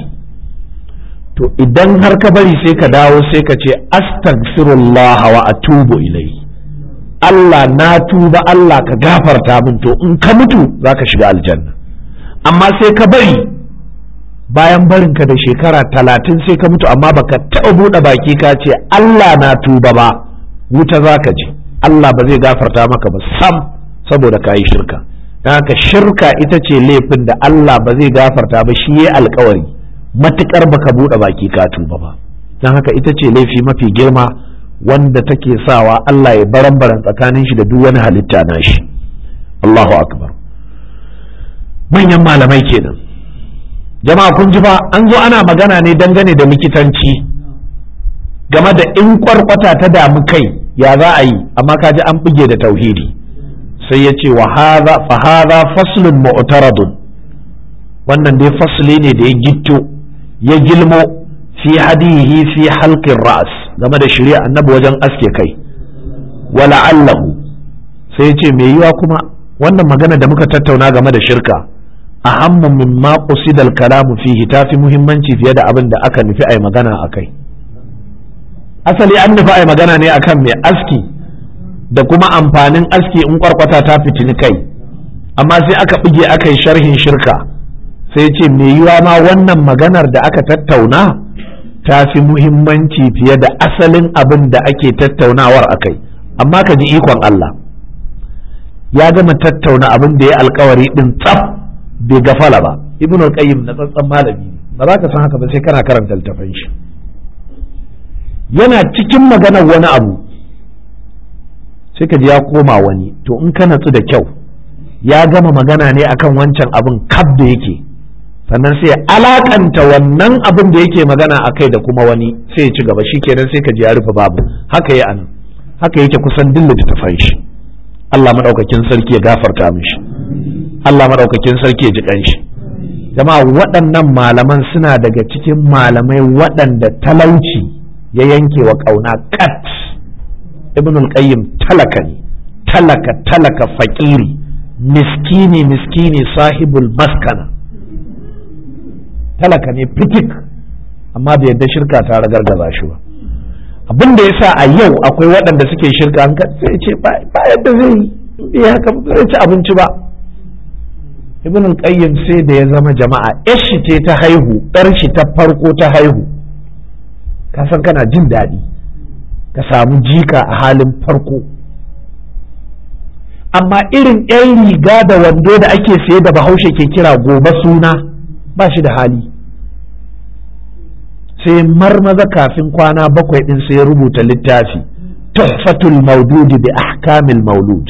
to idan har ka bari sai ka dawo sai ka ce astaghfirullah wa atubu ilai Allah na tuba Allah ka gafarta min to in ka mutu zaka shiga aljanna amma sai ka bari bayan barin ka da shekara talatin sai ka mutu amma baka taɓa buɗe baki ka ce Allah na tuba ba wuta zaka je Allah ba zai gafarta maka ba sam saboda ka yi shirka don haka shirka ita ce laifin da Allah ba zai gafarta ba shi ya alkawari matukar baka buɗe baki ka tuba ba don haka ita ce laifi mafi girma wanda take sawa Allah ya baran-baran tsakanin shi da duk wani halitta na shi Allahu akbar manyan malamai kenan jama'a kun ji fa an zo ana magana ne dangane da likitanci game da in kwarkwata ta damu kai ya za a yi amma ka ji an buge da tauhidi sai ya ce wa fa hadha faslun mu'taradun wannan dai fasli ne da ya gitto ya gilmo fi hadihi fi halqin ra's game da shari'a annabi wajen aske kai wala allahu sai ya ce me yiwa kuma wannan magana da muka tattauna game da shirka ahammu mimma qusida al-kalamu fihi tafi muhimmanci fiye da abin da aka nufi ai magana akai asali an nufi ai magana ne akan mai aski da kuma amfanin aski in kwarkwata ta fitini kai amma sai aka bige aka yi sharhin shirka sai ce me yiwa ma wannan maganar da aka tattauna ta fi muhimmanci fiye da asalin abin da ake tattaunawar akai amma ka ji ikon Allah ya gama tattauna abin da ya alkawari din tsaf bai gafala ba ibn al-qayyim na tsantsan malami ba za ka san haka ba sai kana karanta littafin shi yana cikin maganar wani abu sai ka ji ya koma wani to in ka natsu da kyau ya gama magana ne akan wancan abin kab da yake sannan sai ya alakanta wannan abin da yake magana a kai da kuma wani sai ya ci gaba shi kenan sai ka ji ya rufe babu haka ya anan haka yake kusan duk littattafan shi Allah maɗaukakin sarki ya gafarta mishi Allah maɗaukakin sarki ya ji ƙanshi jama'a waɗannan malaman suna daga cikin malamai waɗanda talauci ya yanke wa ƙauna kat ibn al-qayyim talaka ne talaka talaka faƙiri miskini miskini sahibul maskana talaka ne fitik amma bai yadda shirka ta ragargaza shi ba abin da yasa a yau akwai waɗanda suke shirka an sai ce ba yadda zai yi haka zai ci abinci ba ibn qayyim sai da ya zama jama'a yar shi ce ta haihu ɗar shi ta farko ta haihu ka san kana jin daɗi ka samu jika a halin farko amma irin 'yan riga da wando da ake saye da bahaushe ke kira gobe suna ba shi da hali sai marmaza kafin kwana bakwai ɗin sai rubuta littafi tuhfatul maududi bi ahkamil maulud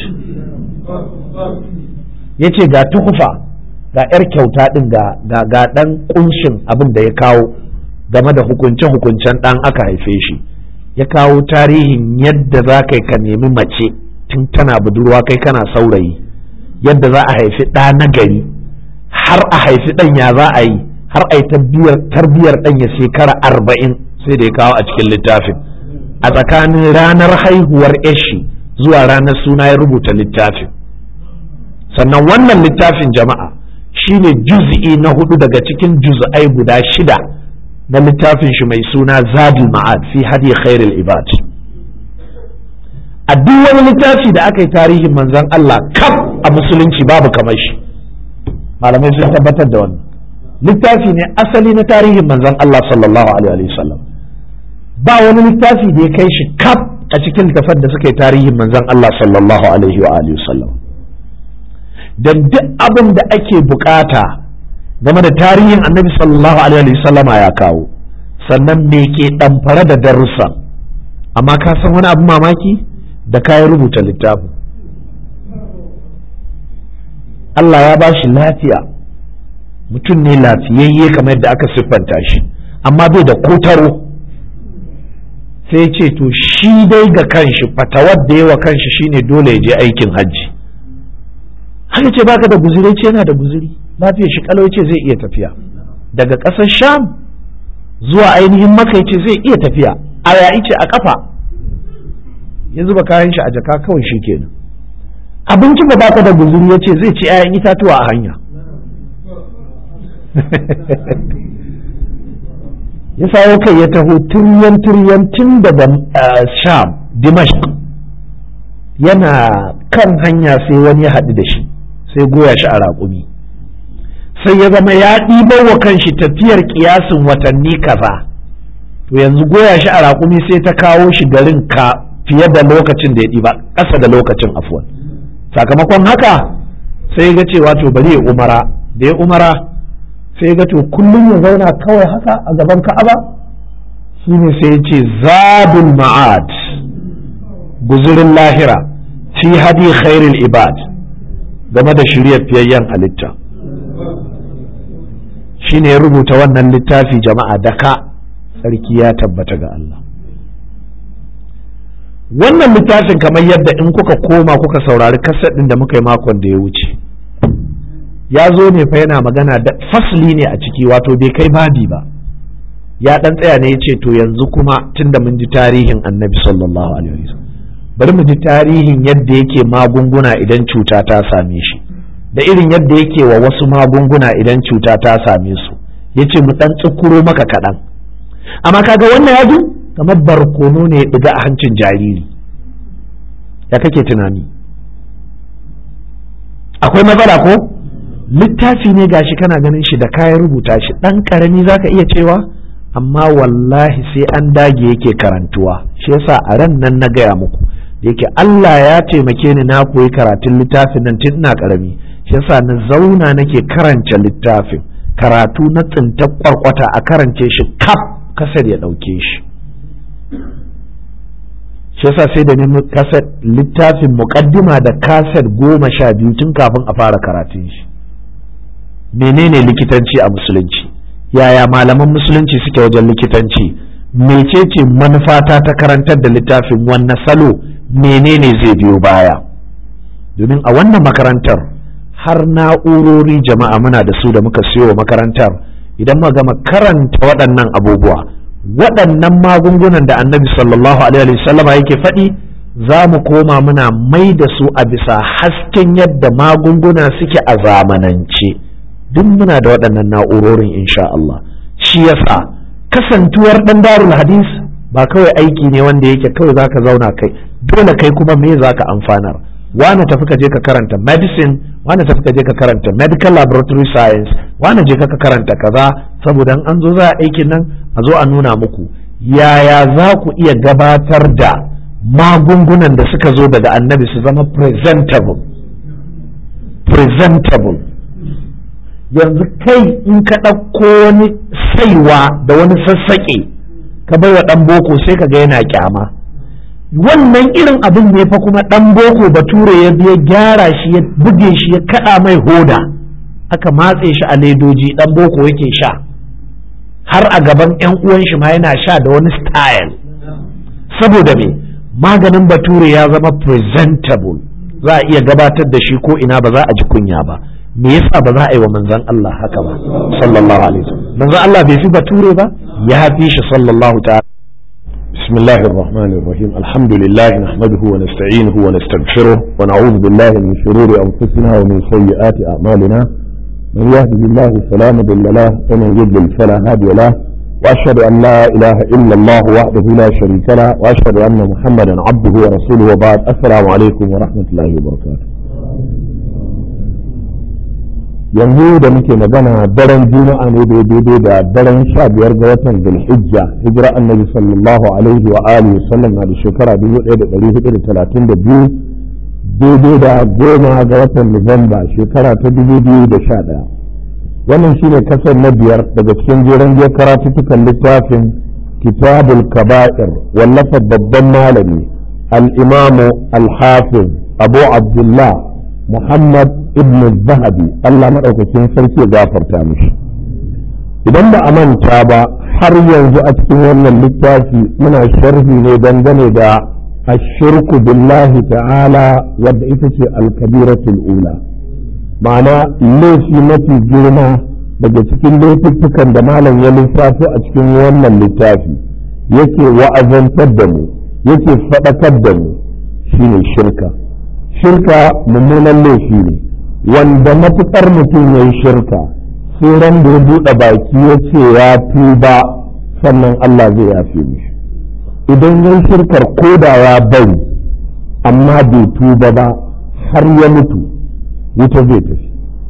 ya ce ga tuhfa ga 'yar kyauta ɗin ga ga ɗan ƙunshin abin da ya kawo game da hukunce-hukuncen ɗan aka haife shi ya kawo tarihin yadda za ka ka nemi mace tun tana budurwa kai kana saurayi yadda za a haifi ɗa na gari har a haifi ɗan ya za a yi har a yi tarbiyar ɗan ya shekara arba'in sai da ya kawo a cikin littafin a tsakanin ranar haihuwar yashi zuwa ranar suna ya rubuta littafin sannan wannan littafin jama'a shine juz'i na hudu daga cikin juz'ai guda shida na littafin shi mai suna zadul ma'ad fi hadi khairul ibad a duk wani littafi da aka yi tarihin manzon Allah kaf a musulunci babu kamar shi malamai sun tabbatar da wannan littafi ne asali na tarihin manzon Allah sallallahu alaihi wasallam ba wani littafi da ya kai shi kaf a cikin littafan da suka yi tarihin manzon Allah sallallahu alaihi wa alihi wasallam dan duk abin da ake bukata game da tarihin annabi sallallahu alaihi wasallama ya kawo sannan me ke ɗamfare da darussa amma ka san wani abu mamaki da kayan rubuta littafin Allah ya ba shi lafiya mutum ne lafiyayye kamar yadda aka siffanta shi amma bai da kotaro sai ce to shi dai ga kanshi fatawar da yawa kanshi shine dole ya je aikin hajji haka ce baka da guzuri ce yana da guzuri lafiyar shi kalau ce zai iya tafiya daga ƙasar sham zuwa ainihin maka ce zai iya tafiya a yayi ce a kafa ya zuba kayan shi a jaka kawai shi kenan abinci ba baka da guzuri ya ce zai ci 'ya'yan itatuwa a hanya ya sayo kai ya taho turyan turyan tun daga sham dimashq yana kan hanya sai wani ya haɗu da shi sai goya shi a raƙumi sai ya zama ya ɗibar wa kanshi tafiyar kiyasin watanni kaza to yanzu goya shi a raƙumi sai ta kawo shi garin ka fiye da lokacin da ya ɗiba ƙasa da lokacin afuwan sakamakon haka sai ga cewa to bari ya umara da ya umara sai ga to kullum ya zauna kawai haka a gaban ka'aba shine sai ya ce zadul ma'ad guzurin lahira fi hadi khairul ibad game da shiryar fiyayyen halitta shine ya rubuta wannan littafi jama'a da ka sarki ya tabbata ga Allah wannan littafin kamar yadda in kuka koma kuka saurari kasar ɗin da muka yi makon da ya wuce ya zo ne fa yana magana da fasli ne a ciki wato bai kai babi ba ya ɗan tsaya ne ya ce to yanzu kuma tunda mun ji tarihin annabi sallallahu alaihi wasallam bari mu ji tarihin yadda yake magunguna idan cuta ta same shi da irin yadda yake wa wasu magunguna idan cuta ta same su ya ce mu ɗan tsukuro maka kaɗan amma kaga wannan yadu kamar barkono ne ya ɗiga a hancin jariri ya kake tunani akwai matsala ko littafi ne gashi kana ganin shi da kayan rubuta shi ɗan ƙarami zaka iya cewa amma wallahi sai an dage yake karantuwa shi yasa a ran nan na gaya muku da yake Allah ya taimake ni na koyi karatun littafin nan tun ina ƙarami shi yasa na zauna nake karanta littafin karatu na tsinta kwarkwata a karance shi kaf kasar ya ɗauke shi shi yasa sai da nemi kasar littafin muƙaddima da kasar goma sha biyu tun kafin a fara karatun shi menene likitanci a musulunci yaya malaman musulunci suke wajen likitanci mecece manufata ta karantar da littafin wanne salo menene zai biyo baya domin a wannan makarantar har na'urori jama'a muna da su da muka siyo makarantar idan muka gama karanta waɗannan abubuwa waɗannan magungunan da annabi sallallahu alaihi wasallama yake faɗi za mu koma muna mai da su a bisa hasken yadda magunguna suke a zamanance duk muna da waɗannan na'urorin insha Allah shi yasa kasantuwar ɗan darul hadis ba kawai aiki ne wanda yake kawai zaka zauna kai dole kai kuma me zaka amfanar wane tafi ka je ka karanta medicine wane tafi ka je ka karanta medical laboratory science wane je ka karanta kaza saboda an zo za a aikin nan a zo a nuna muku yaya za ku iya gabatar da magungunan da suka zo daga annabi su zama presentable presentable yanzu kai in ka ɗauko wani saiwa da wani sassaƙe ka bai wa ɗan boko sai ka ga yana kyama wannan irin abin ne fa kuma ɗan boko bature ya biya gyara shi ya buge shi ya kaɗa mai hoda aka matse shi a ledoji ɗan boko yake sha har a gaban 'yan uwan shi ma yana sha da wani style saboda me maganin bature ya zama presentable za a iya gabatar da shi ko ina ba za a ji kunya ba me yasa ba za a yi wa manzon Allah haka ba sallallahu alaihi wasallam manzon Allah bai fi bature ba ya fi shi sallallahu ta'ala بسم الله الرحمن الرحيم الحمد لله نحمده ونستعينه ونستغفره ونعوذ بالله من شرور أنفسنا ومن سيئات أعمالنا من يهده الله فلا مضل له ومن يضلل فلا هادي له وأشهد أن لا إله إلا الله وحده لا شريك له وأشهد أن محمدا عبده ورسوله وبعد السلام عليكم ورحمة الله وبركاته yanzu da muke magana daren juma'a ne daidai da daren sha biyar ga watan zulhijja hijira annabi sallallahu alaihi wa alihi sallam na da shekara dubu ɗaya da ɗari hudu da talatin da biyu daidai da goma ga watan nuwamba shekara ta dubu biyu da sha ɗaya wannan shine kasar na biyar daga cikin jeren biyar karatuttukan littafin kitabul kaba'ir wallafa babban malami al-imamu al-hafiz abu abdullah muhammad ibn zahabi Allah maɗaukakin sarki ya gafarta mishi idan ba a manta ba har yanzu a cikin wannan littafi muna sharhi ne dangane da ashirku billahi ta'ala wadda ita ce alkabiratul ula ma'ana laifi mafi girma daga cikin laifuffukan da malam ya lissafo a cikin wannan littafi yake wa'azantar da mu yake faɗakar da mu shine shirka shirka mummunan laifi ne wanda matuƙar mutum ya yi shirka sai ran da ya buɗe baki ya ce ya tuba sannan Allah zai yafe mishi idan ya yi shirkar koda ya bari amma bai tuba ba har ya mutu wuta zai tafi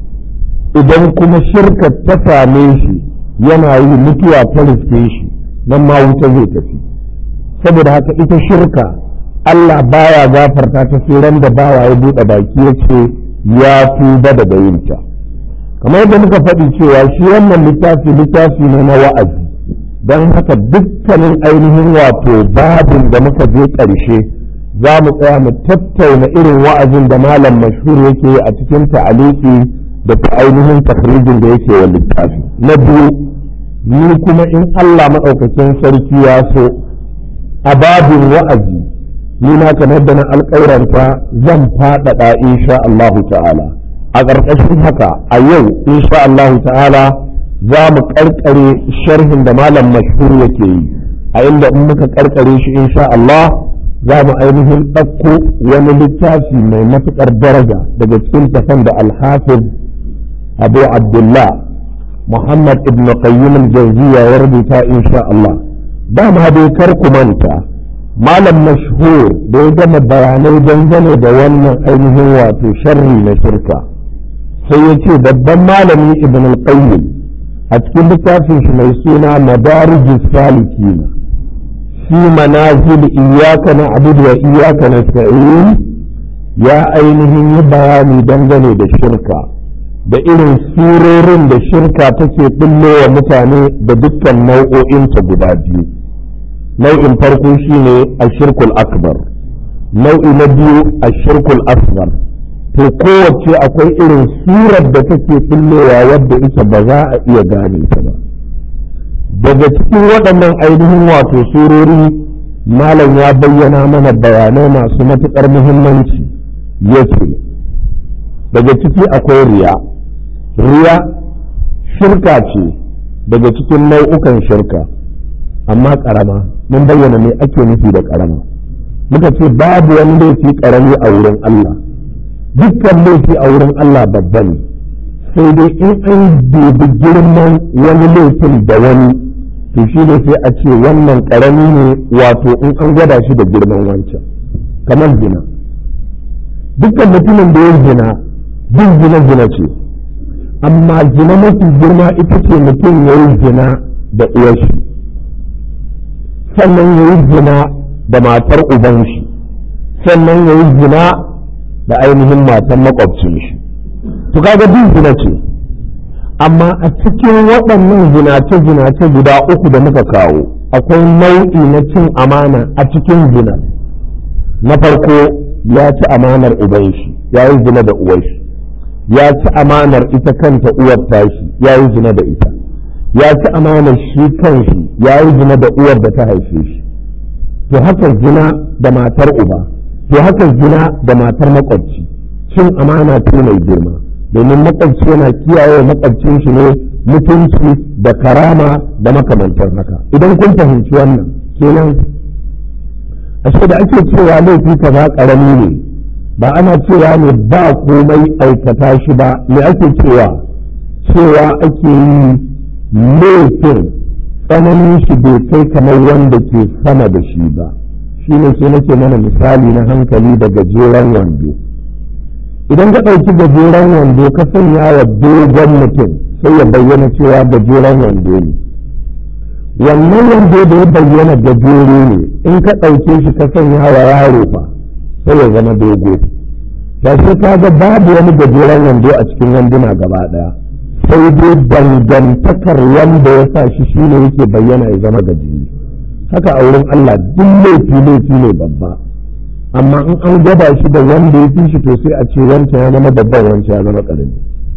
idan kuma shirkar ta same shi yana yi mutuwa ta riske shi nan ma wuta zai tafi saboda haka ita shirka Allah baya gafarta ta sai ran da bawa ya buɗe baki ya ce ya tuba daga yinta kamar yadda muka faɗi cewa shi wannan littafi littafi ne na wa'azi don haka dukkanin ainihin wato babin da muka je ƙarshe za mu tsaya mu tattauna irin wa'azin da malam mashhur yake a cikin ta'aliki da ta ainihin takhrijin da yake wa littafi na biyu ni kuma in Allah maɗaukakin sarki ya so a babin wa'azi ni na kamar da na alƙauranta zan faɗaɗa insha Allahu ta'ala a ƙarƙashin haka a yau insha Allahu ta'ala za mu ƙarƙare sharhin da malam mashhur yake yi a inda in muka ƙarƙare shi insha Allah za mu ainihin ɗauko wani littafi mai matuƙar daraja daga cikin tafan da alhafiz abu abdullah muhammad ibn qayyim al-jawziya ya rubuta insha Allah dama dai kar ku manta malam mashhur da ya gama bayanai dangane da wannan ainihin wato sharri na shirka sai ya ce babban malami ibn al-qayyim a cikin littafin shi mai suna madarijus salikina fi manazil iyyaka na'budu wa iyyaka nasta'in ya ainihin yi bayani dangane da shirka da irin surorin da shirka take wa mutane da dukkan nau'o'inta guda biyu nau'in farko shine ashirkul akbar nau'i na biyu ashirkul asghar to kowace akwai irin surar da take kullewa wadda ita ba za a iya gane ta ba daga cikin waɗannan ainihin wato surori malam ya bayyana mana bayanai masu matuƙar muhimmanci yake daga ciki akwai riya riya shirka ce daga cikin nau'ukan shirka amma ƙarama mun bayyana me ake nufi da ƙarama muka ce babu wani laifi ƙarami a wurin Allah dukkan laifi a wurin Allah babba ne sai dai in an dubi girman wani laifin da wani to shi ne sai a ce wannan ƙarami ne wato in an gwada shi da girman wancan kamar zina dukkan mutumin da ya zina duk zina zina ce amma zina mafi girma ita ce mutum ya yi zina da uwarshi sannan ya yi zina da matar uban shi sannan ya yi zina da ainihin matan makwabcin shi to kaga duk zina ce amma a cikin waɗannan zinace-zinace guda uku da muka kawo akwai nau'i na cin amana a cikin zina na farko ya ci amanar uban shi ya yi zina da uwar shi ya ci amanar ita kanta uwar tashi ya yi zina da ita ya ci amanar shi kanshi ya yi zina da uwar da ta haife shi to haka zina da matar uba to haka zina da matar makwabci cin amana ce mai girma domin makwabci yana kiyaye makwabcin shi ne mutunci da karama da makamantar haka idan kun fahimci wannan kenan ashe da ake cewa laifi kaza karami ne ba ana cewa ne ba komai aikata shi ba me ake cewa cewa ake yi laifin tsananin shi bai kai kamar wanda ke sama da shi ba shi ne sai nake mana misali na hankali da gajeren wando idan ka ɗauki gajeren wando ka sanya wa dogon mutum sai ya bayyana cewa gajeren wando ne wannan wando da ya bayyana gajere ne in ka ɗauke shi ka sanya wa yaro fa sai ya zama dogo ta shi ka ga babu wani gajeren wando a cikin wanduna gaba ɗaya sai dai dangantakar wanda ya sa shi shine yake bayyana ya zama gajere haka a wurin Allah duk laifi laifi ne babba amma in an gwada shi da wanda ya fi shi to sai a ce wancan ya zama babban wancan ya zama ƙarami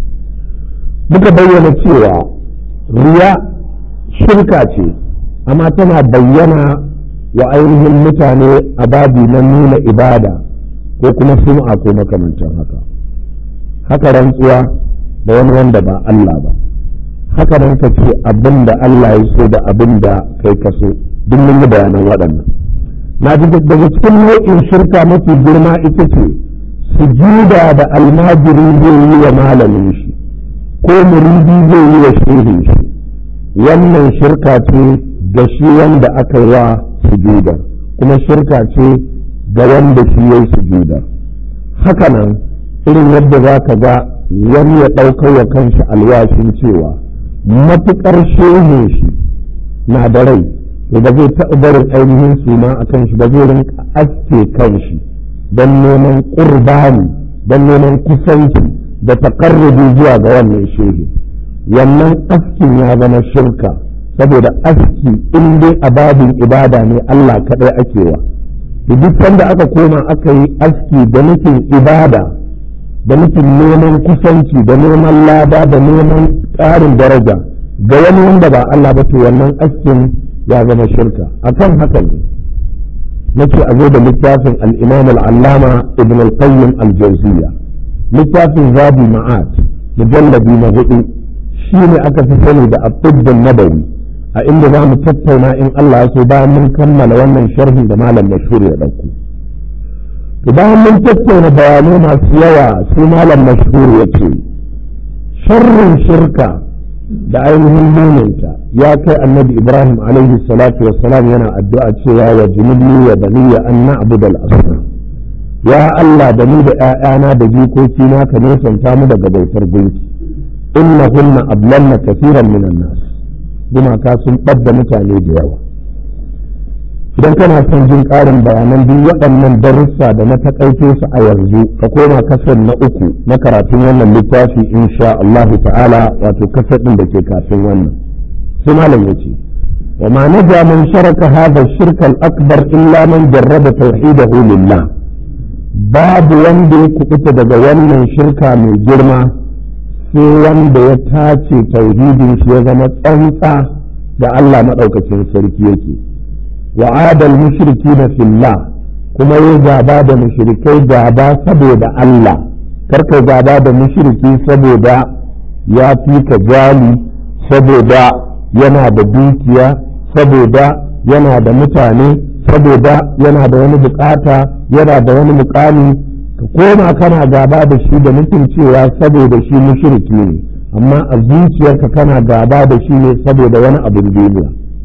muka bayyana cewa riya shirka ce amma tana bayyana wa ainihin mutane a babi na nuna ibada ko kuma sum'a ko makamantan haka haka rantsuwa da wani wanda ba Allah ba haka nan ka ce abin da Allah ya so da abin da kai ka so duk mun yi bayanan waɗannan na ji daga cikin nau'in shirka mafi girma ita ce sujuda da almajiri zai yi wa malamin shi ko muridi zai yi wa shehin shi wannan shirka ce ga shi wanda aka yi wa sujuda kuma shirka ce ga wanda shi ya yi sujuda hakanan irin yadda za ka ga wani ya ɗaukar wa kanshi alwashin cewa matuƙar shehin shi na da rai to ba zai taɓa barin ainihin suna a kan shi ba zai rinka aske kan shi don neman ƙurbani don neman kusanci da taƙarrubi zuwa ga wannan shehi wannan askin ya zama shirka saboda aski in dai a babin ibada ne Allah kaɗai ake wa duk sanda aka koma aka yi aski da nufin ibada da nufin neman kusanci da neman lada da neman ƙarin daraja ga wani wanda ba Allah ba to wannan askin ya zama shirka akan haka ne nake a zo da littafin al-imam al-allama ibn al-qayyim al-jawziyya littafin zabi ma'at mujalladi na hudu shine aka fi sani da at-tibb nabawi a inda za mu tattauna in Allah ya so bayan mun kammala wannan sharhin da malam mashhur ya dauko to bayan mun tattauna bayanai masu yawa sai malam mashhur ya ce sharrin shirka da ainihin muninta ya kai annabi ibrahim alaihi salatu wassalam yana addu'a cewa wa junubni wa baniya an na'budu al-asnam ya Allah da ni da ƴaƴana da jikoki na ka nesanta mu daga bautar gunki innahunna ablanna kaseeran minan nas gumaka sun ɓadda mutane da yawa idan kana son jin ƙarin bayanan duk waɗannan darussa da na taƙaito su a yanzu ka koma kasar na uku na karatun wannan littafi insha Allah ta'ala wato kasar ɗin da ke kafin wannan sai malam ya ce wa ma naja man sharaka hadha shirka al-akbar illa man jarraba tauhidahu lillah babu wanda ya kubuta daga wannan shirka mai girma sai wanda ya tace tauhidin shi ya zama tsantsa da Allah maɗaukacin sarki yake وعاد المشركين في الله kuma ya gaba da mushrikai gaba saboda Allah karka gaba da mushriki saboda ya fi ka jali saboda yana da dukiya saboda yana da mutane saboda yana da wani bukata yana da wani mukami ka koma kana gaba da shi da nufin cewa saboda shi mushriki ne amma a zuciyarka kana gaba da shi ne saboda wani abin duniya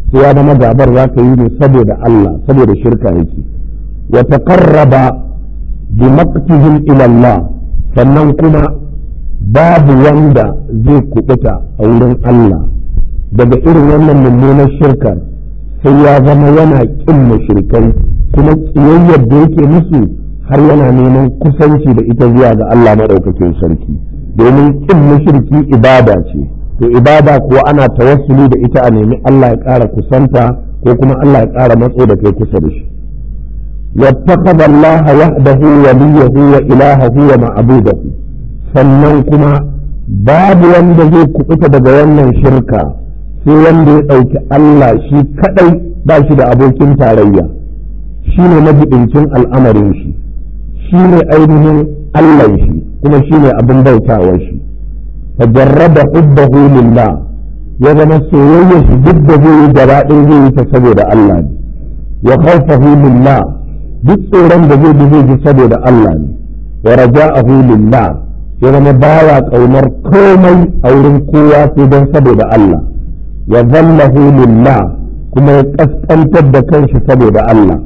sai ya zama gabar za ka yi ne saboda Allah saboda shirka yake wa taqarraba bi maqtihim ila Allah sannan kuma babu wanda zai kubuta a wurin Allah daga irin wannan mummunar shirkar sai ya zama yana kin mushrikai kuma kiyayyar da yake musu har yana neman kusanci da ita zuwa ga Allah maɗaukakin sarki domin kin mushriki ibada ce to ibada kuwa ana tawassuli da ita a nemi Allah ya ƙara kusanta ko kuma Allah ya ƙara matso da kai kusa da shi wattaqada Allah wahdahu waliyahu wa ilahahu wa ma'budahu sannan kuma babu wanda zai kubuta daga wannan shirka sai wanda ya ɗauki Allah shi kadai ba shi da abokin tarayya shi ne majibincin al'amarin shi shi ne ainihin Allah shi kuma shi ne abin bautawar shi fajarraba hubbahu lillah ya zama soyayya shi duk da zai yi gaba ɗaya zai yi ta saboda Allah ne wa khawfahu lillah duk tsoron da zai bi zai ji saboda Allah ne wa raja'ahu lillah ya zama baya kaunar komai a wurin kowa sai don saboda Allah wa zallahu lillah kuma ya kaskantar da kanshi saboda Allah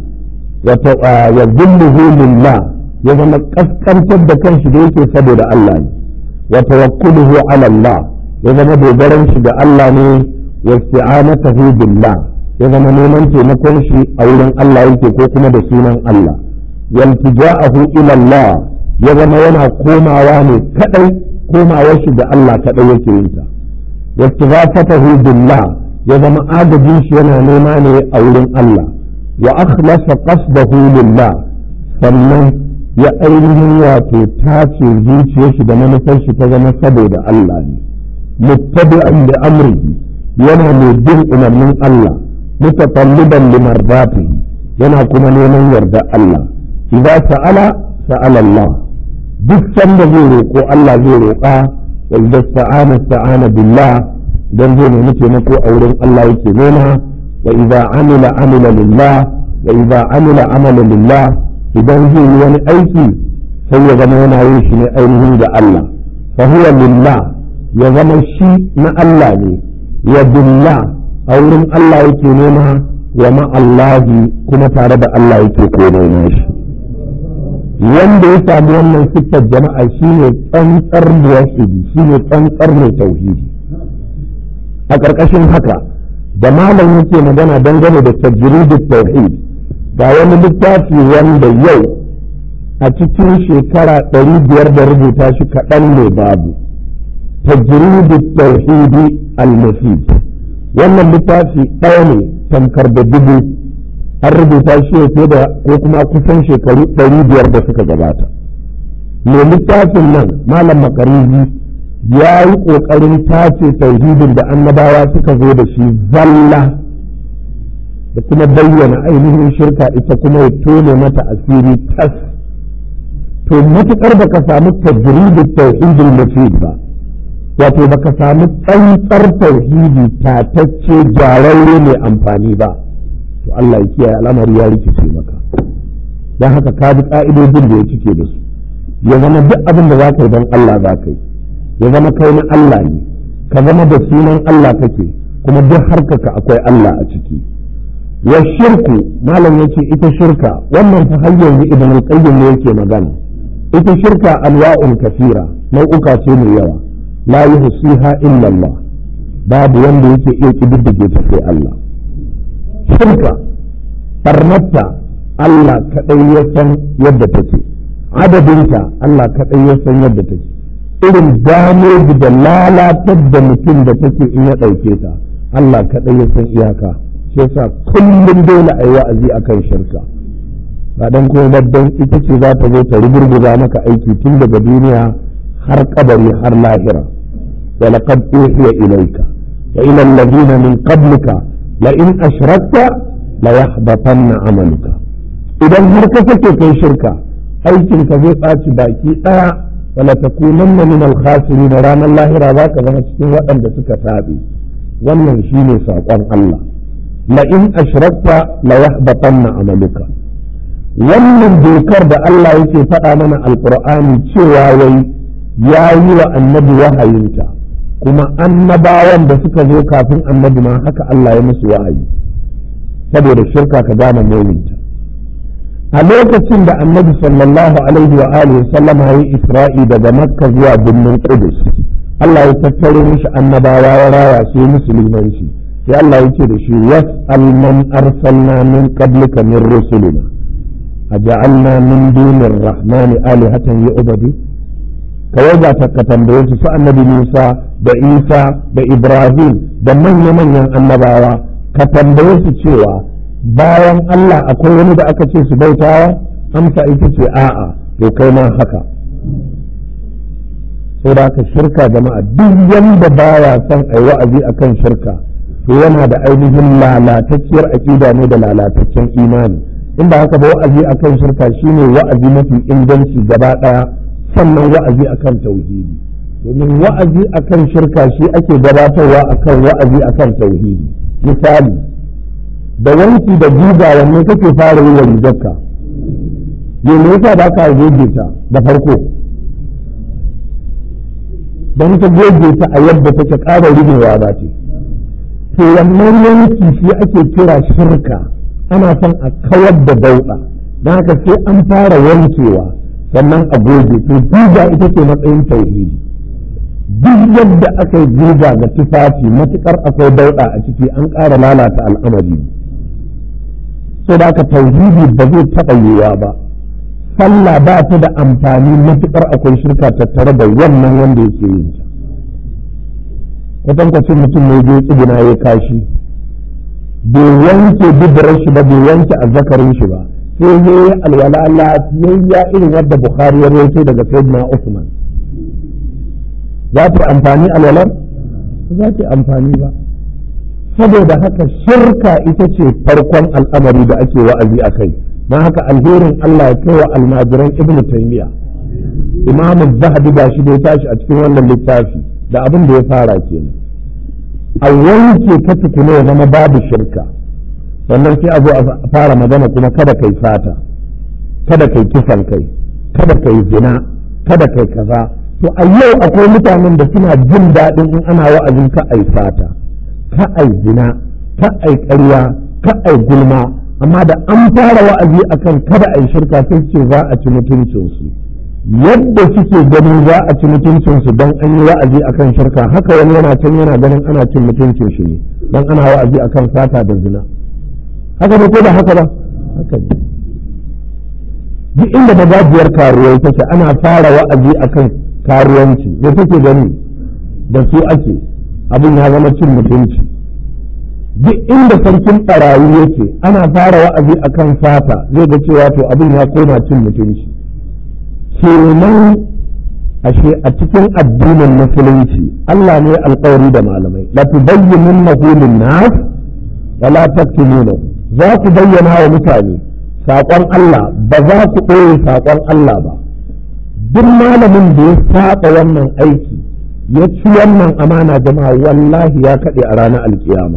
ya zulluhu lillah ya zama kaskantar da kanshi da yake saboda Allah ne wa tawakkuluhu ala Allah ya zama dogaran shi da Allah ne wa isti'anatuhu billah ya zama neman taimakon shi a wurin Allah yake ko kuma da sunan Allah waltija'ahu ila Allah ya zama yana komawa ne kadai komawar shi da Allah kadai yake yin ta واستغاثته بالله يزم آدجين شينا نيماني أولين الله وأخلص قصده لله sannan ya ainihin wato tace zuciyar shi da manufar shi ta zama saboda Allah ne muttabi'an da amrihi yana mai bin umarnin Allah mutatalliban limardatihi yana kuma neman yarda Allah idza sa'ala sa'ala Allah duk sanda zai roƙo Allah zai roƙa wa idza sta'ana sta'ana billah dan zai nemi taimako a wurin Allah yake nema wa idza amila amila lillah wa idza amila amala lillah idan zai yi wani aiki sai ya zama yana yin shi ne ainihin da Allah fa huwa lillah ya zama shi na Allah ne wa billah a wurin Allah yake nema wa ma'allahi kuma tare da Allah yake komai na shi wanda ya sami wannan siffar jama'a shine tsantsar muwahhidi shine tsantsar mai tauhidi a ƙarƙashin haka da malam yake magana dangane da tajridut tauhid ga wani littafi wanda yau a cikin shekara ɗari biyar da rubuta shi kaɗan ne babu tajridut tauhidi al-mufid wannan littafi ɗaya ne tamkar da dubu an rubuta shi ya da ko kuma kusan shekaru ɗari biyar da suka gabata mai littafin nan malam makarizi ya yi ƙoƙarin tace tauhidin da annabawa suka zo da shi zalla da kuma bayyana ainihin shirka ita kuma ya tone mata asiri tas to matuƙar baka samu tajridin tauhidin mufid ba wato baka samu tsantsar tauhidi tatacce gyararre mai amfani ba to Allah ya kiyaye al'amari ya rikice maka don haka ka bi ka'idodin da ya cike da su ya zama duk abin da za ka yi don Allah za ka yi ya zama kai na Allah ne ka zama da sunan Allah kake kuma duk harkaka akwai Allah a ciki wa shirku malam yace ita shirka wannan fa har yanzu ibn al-qayyim ne yake magana ita shirka anwa'un kafira nau'uka ce mai yawa la yuhsiha illa Allah babu wanda yake iya kididdige ta sai Allah shirka barnatta Allah kaɗai ya san yadda take adadinta Allah kaɗai ya san yadda take irin dameji da lalatar da mutum da take in ya ɗauke ta Allah kaɗai ya san iyaka shi yasa kullum dole a yi wa'azi akan shirka ba dan kuma babban ita ce za ta zo ta rugurguza maka aiki tun daga duniya har kabari har lahira wa laqad uhiya ilayka wa ila alladhina min qablika لئن أشركت ليحبطن عملك idan har ka sake kai shirka aikin ka zai ɓaci baki ɗaya wala takunanna min al-khasirin ranar lahira za ka zama cikin waɗanda suka taɓe wannan shine saƙon Allah la in ashrakta la yahbatanna amaluka wannan dokar da Allah yake faɗa mana alqur'ani cewa wai ya yi wa annabi wahayinta kuma annabawan da suka zo kafin annabi ma haka Allah ya musu wa'ayi saboda shirka ka gane mulinta a lokacin da annabi sallallahu alaihi wa alihi sallam ya yi isra'i daga makka zuwa birnin qudus Allah ya tattaro mishi annabawa ya raya su musulmanci sai Allah ya ce da shi was'al man arsalna min qablika min rusulina aja'alna min dunir rahmani alihatan yu'badu kawai ga ka tambaye su su annabi Musa da Isa da Ibrahim da manya-manyan annabawa ka tambaye su cewa bayan Allah akwai wani da aka ce su bautawa amsa ita ce a'a to kai ma haka sai da aka shirka jama'a duk yanda baya son a yi wa'azi akan shirka to yana da ainihin lalatacciyar aƙida ne da lalataccen imani in ba haka ba wa'azi akan shirka shine wa'azi mafi inganci gaba ɗaya sannan wa'azi akan tauhidi domin wa'azi akan shirka shi ake gabatarwa akan wa'azi akan tauhidi misali da wanki da guga wanne kake fara yi wa rigarka me me yasa ba ka goge ta da farko don ta goge ta a yadda take ƙara rigewa ba ce to wannan yanki shi ake kira shirka ana son a kawar da dauɗa don haka sai an fara wankewa sannan a goge to guga ita ce matsayin tauhidi duk yadda aka yi guga ga tufafi matukar akwai dauɗa a ciki an ƙara lalata al'amari so da aka tauhidi ba zai taɓa yiwuwa ba sallah ba ta da amfani matukar akwai shirka tattare da wannan wanda yake yin ta kwatankwacin mutum ne je tsibina ya kashi bai wanke dubarar shi ba bai wanke azzakarin shi ba sai ya yi alwala lafiyayya irin wadda bukhari ya rawaito daga sayyidina usman za ta amfani alwalar za ta amfani ba saboda haka shirka ita ce farkon al'amari da ake wa'azi a kai don haka alherin Allah ya kai wa almajiran ibn taymiya imam zahabi ba shi da ya tashi a cikin wannan littafi da abin da ya fara kenan a wanke ka tukuna ya zama babu shirka sannan sai a zo a fara magana kuma kada kai fata kada kai kisan kai kada kai zina kada kai kaza to a yau akwai mutanen da suna jin daɗin in ana wa'azin ka ai fata ka ai zina ka ai ƙarya ka ai gulma amma da an fara wa'azi akan kada ai shirka sai ce za a ci mutuncinsu yadda suke ganin za a ci mutuncinsu don an yi wa'azi akan shirka haka wani yana can yana ganin ana cin mutuncin shi ne don ana wa'azi akan fata da zina haka ne ko da haka ba haka ne duk inda magajiyar karuwai take ana fara wa'azi akan karuwanci me take gani da su ake abin ya zama cin mutunci duk inda sarkin barayi yake ana fara wa'azi akan fata zai ga cewa to abin ya koma cin mutunci kenan ashe a cikin addinin musulunci Allah ne alƙawari da malamai la tubayyinunnahu lin-nas wa la taktumunahu za ku bayyana wa mutane saƙon Allah ba za ku ɓoye saƙon Allah ba duk malamin da ya saɓa wannan aiki ya ci wannan amana jama'a wallahi ya kaɗe a ranar alkiyama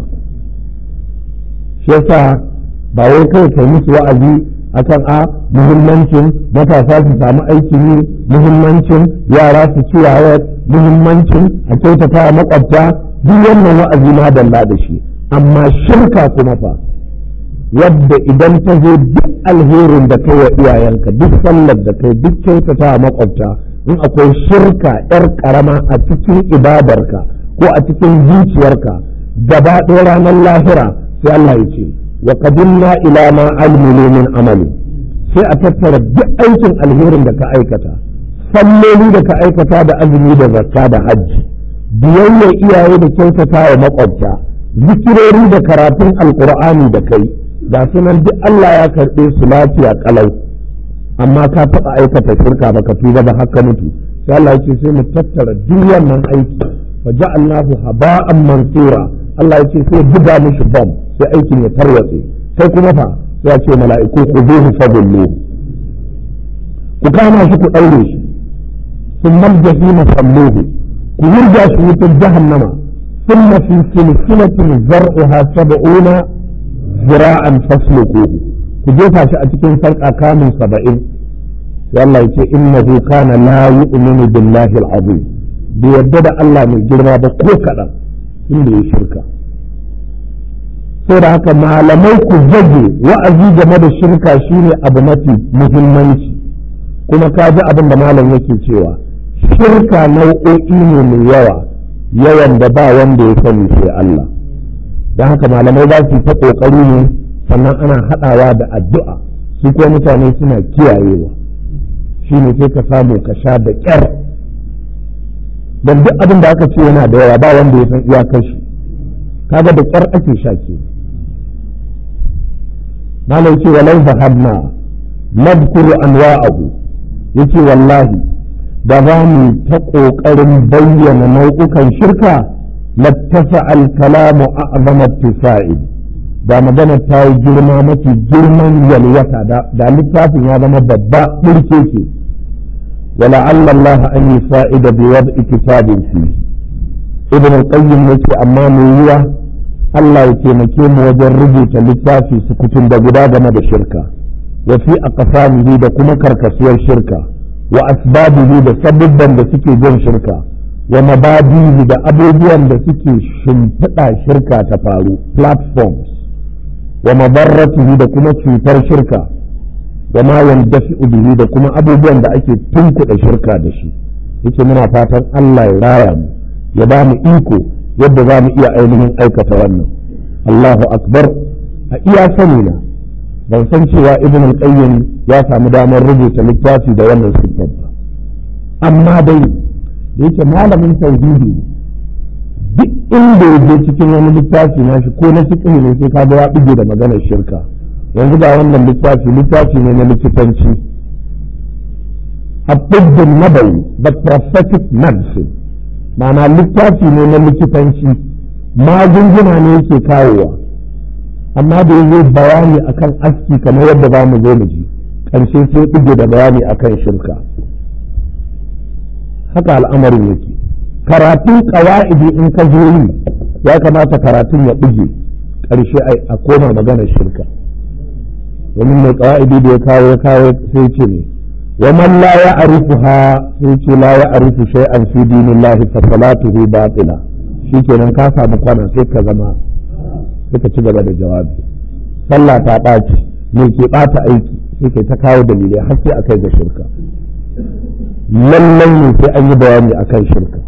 shi yasa ba wai kai kai musu wa'azi akan a muhimmancin matasa su samu aikin yi muhimmancin yara su ci muhimmancin a kyautata makwabta duk wannan wa'azi ma dalla da shi amma shirka kuma fa wadda idan ta zo duk alherin da kai wa iyayenka duk sallar da kai duk kyautata a makwabta in akwai shirka yar karama a cikin ibadarka ko a cikin zuciyarka gaba ɗaya ranar lahira sai Allah ya ce wa qadimna ila ma almilu min amali sai a tattara duk aikin alherin da ka aikata salloli da ka aikata da azumi da zakka da hajji biyayya iyaye da kyautata wa makwabta zikirori da karatun alkur'ani da kai ga sunan duk Allah ya karɓe su lafiya kalau amma ka taɓa aikata shirka baka tuba ba haka mutu sai Allah ya ce sai mu tattara duk wannan aiki fa ja'alnahu haba'an mansura Allah ya ce sai buga mishi bom sai aikin ya tarwatse sai kuma fa sai ya ce mala'iku ku zuhu fadullu ku kama shi ku ɗaure shi sun maljahima salluhu ku yurga shi wutar jahannama ثم في سلسلة زرعها سبعون ذراعا فاسلكوه كجيفا شأتكين فرقا كامل سبعين والله يقول إنه كان لا يؤمن بالله العظيم bai yarda da Allah mai girma ba ko kaɗan inda ya shirka da haka malamai ku zage wa'azi game da shirka shine abu mafi muhimmanci kuma ka ji abin da malam yake cewa shirka nau'o'i ne mai yawa yawan da ba wanda ya sani sai Allah don haka malamai za su ta ƙoƙari ne sannan ana haɗawa da addu'a su kuma mutane suna kiyayewa shi ne sai ka samu ka sha da ƙyar don duk abin da aka ce yana da yawa ba wanda ya san iyakar shi kaga da ƙyar ake sha ke malam ce walau zahabna nadkuru anwa'ahu yace wallahi da za mu ta ƙoƙarin bayyana nau'ukan shirka lattasa al-kalamu a'zama ittisa'i da magana ta yi girma mafi girman yalwata da littafin ya zama babba ɗirke ke wala Allah an yi fa'ida bi wadda kitabin fi ibn al-qayyim yace amma mai yiwa Allah ya taimake mu wajen rubuta littafi su kutun da guda game da shirka wa fi aqsamihi da kuma karkasuwar shirka wa asbabihi da sabubban da suke jin shirka wa mabadihi da abubuwan da suke shimfiɗa shirka ta faru platforms wa mabarratihi da kuma cutar shirka wa ma yandafi'u bihi da kuma abubuwan da ake tunkuɗa shirka da shi yace muna fatan Allah ya raya mu ya ba mu iko yadda za mu iya ainihin aikata wannan Allahu akbar a iya sani na ban san cewa ibn al-qayyim ya samu damar rubuta littafi da wannan siffar ba amma dai yake malamin tauhidi duk inda ya je cikin wani littafi na shi ko na cikin ne sai kaga ya buge da maganar shirka yanzu ga wannan littafi littafi ne na likitanci abdul nabawi the prophetic medicine ma'ana littafi ne na likitanci magunguna ne yake kawowa amma da yanzu bayani akan aski kamar yadda za mu zo mu ji ƙarshe sai buge da bayani akan shirka haka al'amarin yake karatun ƙawa'idi in ka zo yi ya kamata karatun ya buge ƙarshe a koma maganar shirka domin mai ƙawa'idi da ya kawo ya kawo sai ce ne wa man la ya'rifuha sai ce la ya'rifu shay'an fi dinillahi fa salatuhu batila shikenan ka samu kwana sai ka zama sai ka ci gaba da jawabi sallah ta ɓaci me ke ɓata aiki sai kai ta kawo dalilai har sai akai ga shirka lallai ne sai an yi bayani akan shirka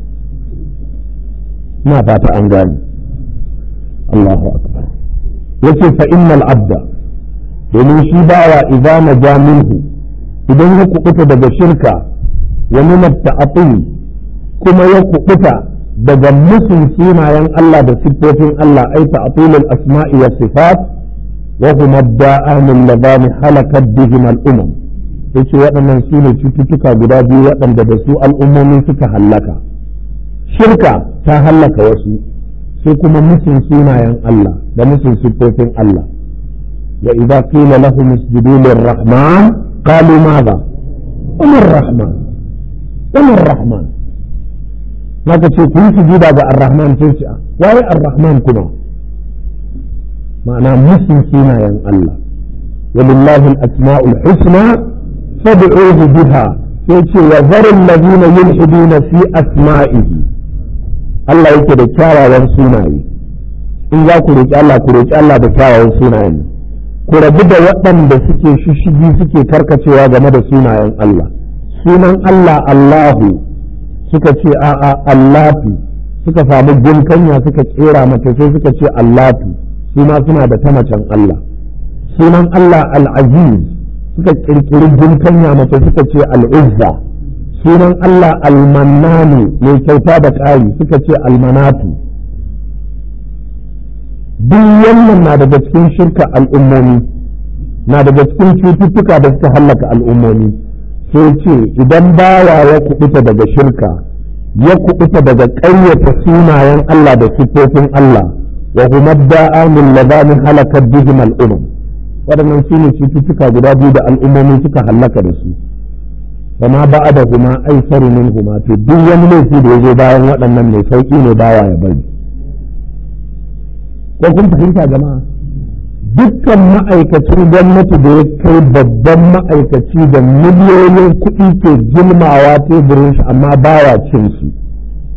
ina fata an gane Allahu akbar yace fa innal abda domin shi bawa idza naja minhu idan ya kubuta daga shirka wa min at-ta'til kuma ya kubuta daga musun sunayen Allah da siffofin Allah ai ta'tilul asma'i was sifat wa huma da'anul ladani halakat bihim al-umam yace waɗannan su ne cututtuka guda biyu waɗanda da su al'ummomi suka hallaka shirka ta hallaka wasu sai kuma musun sunayen Allah da musun siffofin Allah wa idza qila lahum isjudu lir-rahman qalu madha umar rahman umar rahman maka ce ku yi sujuda ga ar-rahman sai ce waye ar-rahman kuma ma'ana musun sunayen Allah ولله الأسماء الحسنى فادعوه بها يقول وذر الذين يلحدون في أسمائه Allah yake da kyawawan sunaye in za ku roƙi Allah ku roƙi Allah da kyawawan sunayen ku rabu da waɗanda suke shishigi suke karkacewa game da sunayen Allah sunan Allah Allahu suka ce a'a Allatu suka samu gunkanya suka kera mata sai suka ce Allatu su ma suna da ta macen Allah sunan Allah Al-Aziz suka kirkiri gunkanya mace suka ce Al-Uzza sunan Allah Al-Mannanu mai kyauta da ƙari suka ce Al-Manatu duk wannan na daga cikin shirka al'ummomi na daga cikin cututtuka da suka hallaka al'ummomi sai ce idan bawa ya kubuta daga shirka ya kubuta daga ƙaryata sunayen Allah da siffofin Allah wa huma da'amul ladani halakat bihim al'umam waɗannan su ne cututtuka guda biyu da al'ummomi suka hallaka da su kama ba da kuma aisaru min huma to duk wani laifi da ya zo bayan waɗannan mai sauƙi ne bawa ya bari ko kun fahimta jama'a dukkan ma'aikacin gwamnati da ya kai babban ma'aikaci da miliyoyin kuɗi ke gilmawa teburin shi amma baya cin su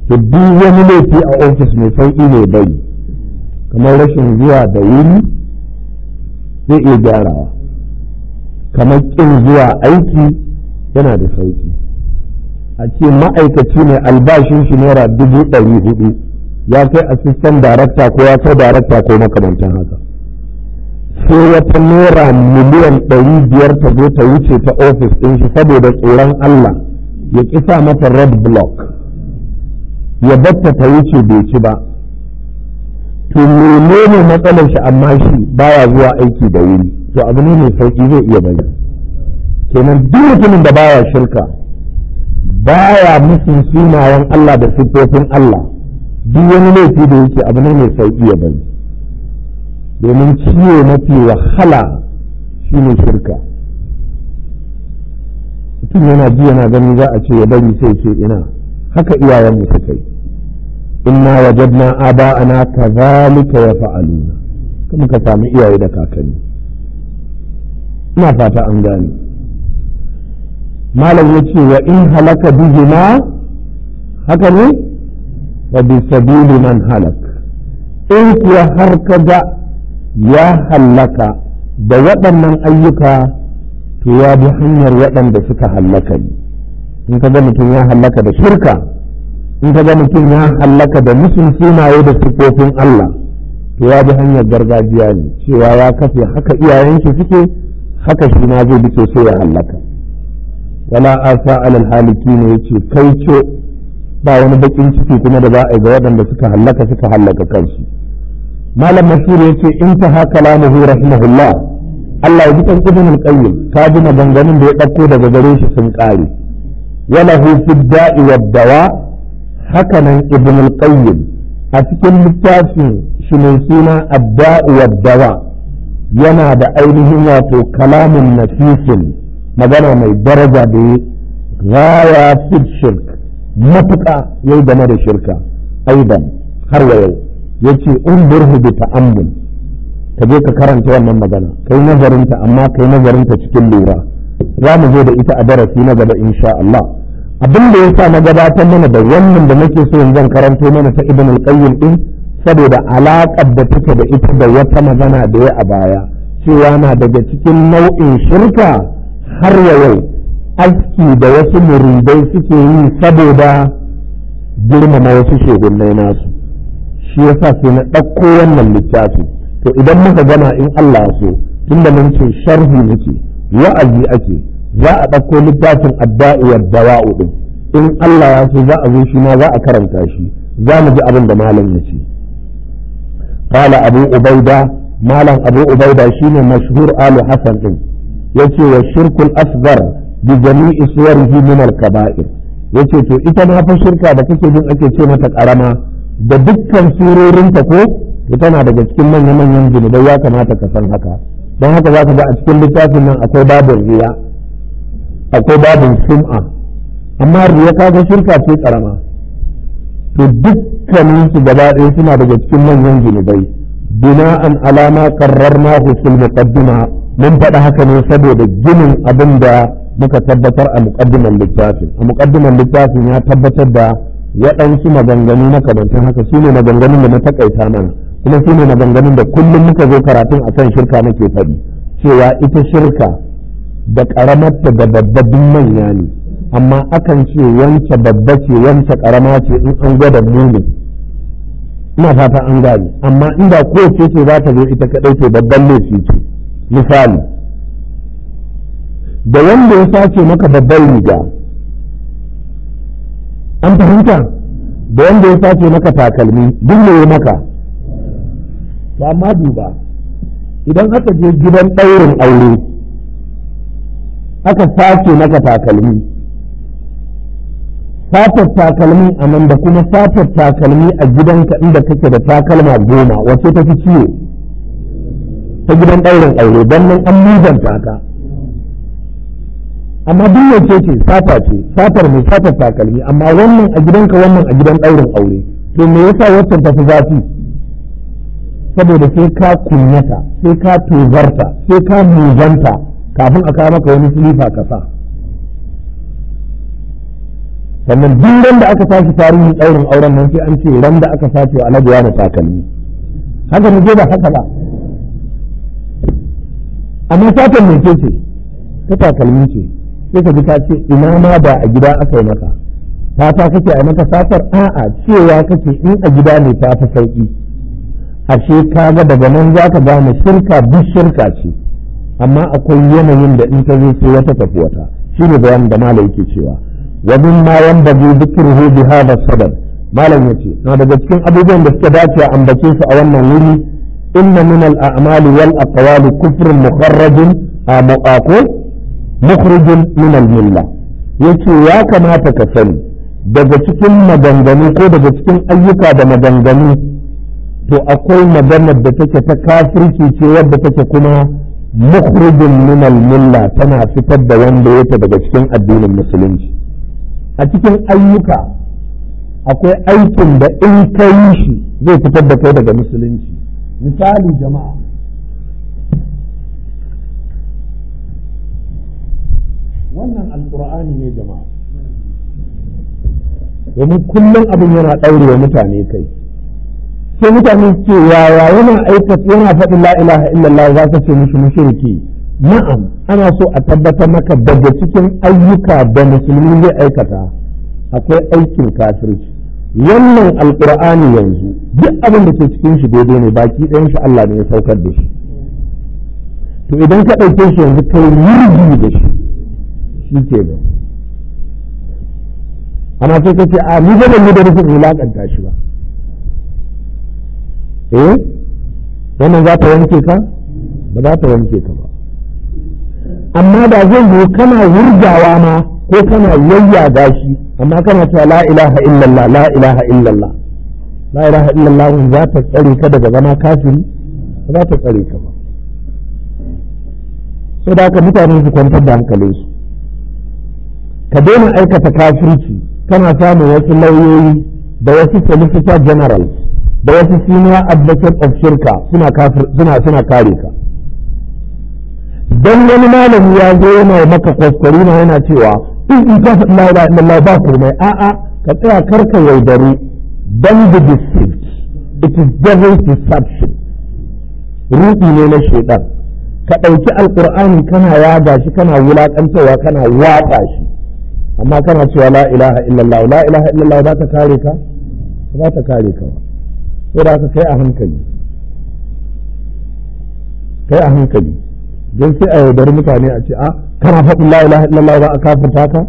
to duk wani laifi a ofis mai sauƙi ne bai kamar rashin zuwa da wuri zai iya gyarawa kamar ƙin zuwa aiki yana da sauƙi a ce ma'aikaci ne albashin shi naira dubu ɗari hudu ya kai asistan darakta ko ya kai darakta ko makamantan haka sai wata naira miliyan ɗari biyar ta zo ta wuce ta ofis ɗin shi saboda tsoron Allah ya kisa mata red block ya batta ta wuce bai ci ba to menene matsalar shi amma shi baya zuwa aiki da wuri to abu ne mai sauki zai iya bari kenan duk mutumin da baya shirka baya musun sunayen Allah da siffofin Allah duk wani laifi da yake abu ne mai sauki ya bari domin ciwo mafi wahala shine shirka mutum yana ji yana gani za a ce ya bari sai ce ina haka iyayenmu suka yi inna wajadna aba'ana kadhalika yaf'aluna kuma ka samu iyaye da kakanni ina fata an gane malam yace wa in halaka bihima haka ne wa bi sabili man halak in kuwa har kaga ya hallaka da waɗannan ayyuka to ya bi hanyar waɗanda suka hallaka ne in kaga mutum ya hallaka da shirka in ka ga mutum ya hallaka da musun sunaye da sifofin Allah to ya bi hanyar gargajiya ne cewa ya kafe haka iyayen shi suke haka shi ma zai bi sai ya hallaka wala asa alal haliki ne yace kai ce ba wani bakin ciki kuma da za a yi ga waɗanda suka hallaka suka hallaka kansu malam mashhur yace in ta haka lamuhu rahimahullah Allah ya ji kan ibn al-qayyim ka ji maganganun da ya ɗauko daga gare shi sun ƙare wala hu fi da'i wad dawa hakanan ibn al-qayyim a cikin littafin shi mai suna adda'u wad-dawa yana da ainihin wato kalamin nafisin magana mai daraja da ya gaya fi shirk matuƙa yau game da shirka aidan har wa yau yace unburhu bi ta'ammul ka je ka karanta wannan magana kai nazarinta amma kai nazarinta cikin lura za mu zo da ita a darasi na gaba insha Allah abin da ya sa na gabatar mana da wannan da nake so in zan karanto mana ta ibn al-qayyim din saboda alaƙar da take da ita da wata magana da ya a baya cewa na daga cikin nau'in shirka har ya yau aski da wasu muridai suke yi saboda girmama wasu shehunnai nasu shi yasa sai na ɗauko wannan littafi to idan muka gama in Allah so tunda mun ce sharhi muke wa'azi ake za a ɗauko littafin adda'iwar dawa'u ɗin in Allah ya so za a zo shi ma za a karanta shi za mu ji abin da malam ya ce qala abu ubaida malam abu ubaida shine mashhur alu hasan ɗin yace wa shirkul asghar bi jami'i suwarihi min al kaba'ir yace to ita ma fa shirka da kake jin ake ce mata karama da dukkan surorinta ko tana daga cikin manya-manyan zunubai ya kamata ka san haka don haka za ka ga a cikin littafin nan akwai babin riya akwai babin sum'a amma riya kaga shirka ce karama to dukkanin su gaba ɗaya suna daga cikin manyan zunubai bina'an alama qarrarna fil muqaddima mun faɗa haka ne saboda ginin abin da muka tabbatar a muqaddiman littafin a muqaddiman littafin ya tabbatar da waɗansu maganganu na kamantan haka su ne maganganun da na takaita mana kuma su ne maganganun da kullum muka zo karatun akan shirka nake faɗi cewa ita shirka da ƙaramarta da babbabin manya ne amma akan ce wance babba ce wance ƙarama ce in an gwada muni ina fata an gane amma inda kowace ce za ta zo ita kaɗai ce babban laifi ce misali da wanda ya sace maka babban riga an fahimta da wanda ya sace maka takalmi duk ne maka to amma duba idan aka je gidan ɗaurin aure aka sace maka takalmi satar takalmi a nan da kuma satar takalmi a gidanka inda kake da takalma goma wace ta fi ciwo ta gidan ɗaurin aure don nan an muzanta ka amma duk wace ce sata ce satar mai satar takalmi amma wannan a gidanka wannan a gidan ɗaurin aure to me yasa waccan tafi zafi saboda sai ka kunyata sai ka tozarta sai ka muzanta kafin a kawo maka wani silifa ka sa sannan duk ran da aka tashi tarihin ɗaurin auren nan sai an ce ran da aka sace wa alhaji wani takalmi haka mu je ba haka ba amma satan mai ce ce ta takalmi ce sai ka ji ka ce ina ma da a gida aka yi maka fata kake a maka satar a'a cewa kake in a gida ne ta fi sauki ashe kaga daga nan za ka gane shirka duk shirka ce amma akwai yanayin da in ta zo sai wata tafi wata shi ne bayan da malam yake cewa wa min ma yanbaghi dhikruhu bi hadha sadad malam yace na daga cikin abubuwan da suka dace a ambace su a wannan wuri inna min al a'mali wal aqwali kufrun mukharrajun a mu'aqu mukhrijun min al milla yace ya kamata ka sani daga cikin maganganu ko daga cikin ayyuka da maganganu to akwai maganar da take ta kafirci ce wadda take kuma mukhrijin min al-milla tana fitar da wanda yake daga cikin addinin musulunci a cikin ayyuka akwai aikin da in ka yi shi zai fitar da kai daga musulunci misali jama'a wannan alkur'ani ne jama'a domin kullum abin yana ɗaurewa mutane kai sai mutane ce yaya yana aikata yana faɗin la ilaha illallah za ka ce mishi mushriki na'am ana so a tabbatar maka daga cikin ayyuka da musulmi zai aikata akwai aikin kafirci wannan alqur'ani yanzu duk abin da ke cikin shi daidai ne baki ɗayan shi Allah ne ya saukar da shi to idan ka ɗauke shi yanzu kai yurgi da shi shi ke nan amma sai ka ce a ni ba ban yi da rufin wulaƙanta shi ba eh wannan za ta wanke ka ba za ta wanke ka ba amma da zai yi kana wurgawa ma ko kana yayyaga shi amma kana cewa la ilaha illallah la ilaha illallah la ilaha illallah za ta tsare ka daga zama kafiri ba za ta tsare ka ba sai da haka mutane su kwantar da hankalinsu ka daina aikata kafirci kana samun wasu lauyoyi da wasu solicitor generals da wasu senior advocate of shirka suna suna suna kare ka dan wani malami ya zo yana maka kwaskwari na yana cewa in in ka faɗi la ilaha illallah ba komai a'a ka tsaya karka yaudaru dan be deceived it is devil's deception ruɗi ne na shaitan ka ɗauki alƙur'ani kana yaga shi kana wulaƙantawa kana watsa shi amma kana cewa la ilaha illallah la ilaha illallah za ta kare ka za ta kare ka ba sai da aka kai a hankali kai a hankali don sai a yaudari mutane a ce a kana faɗin la ilaha illallah za a kafirta ka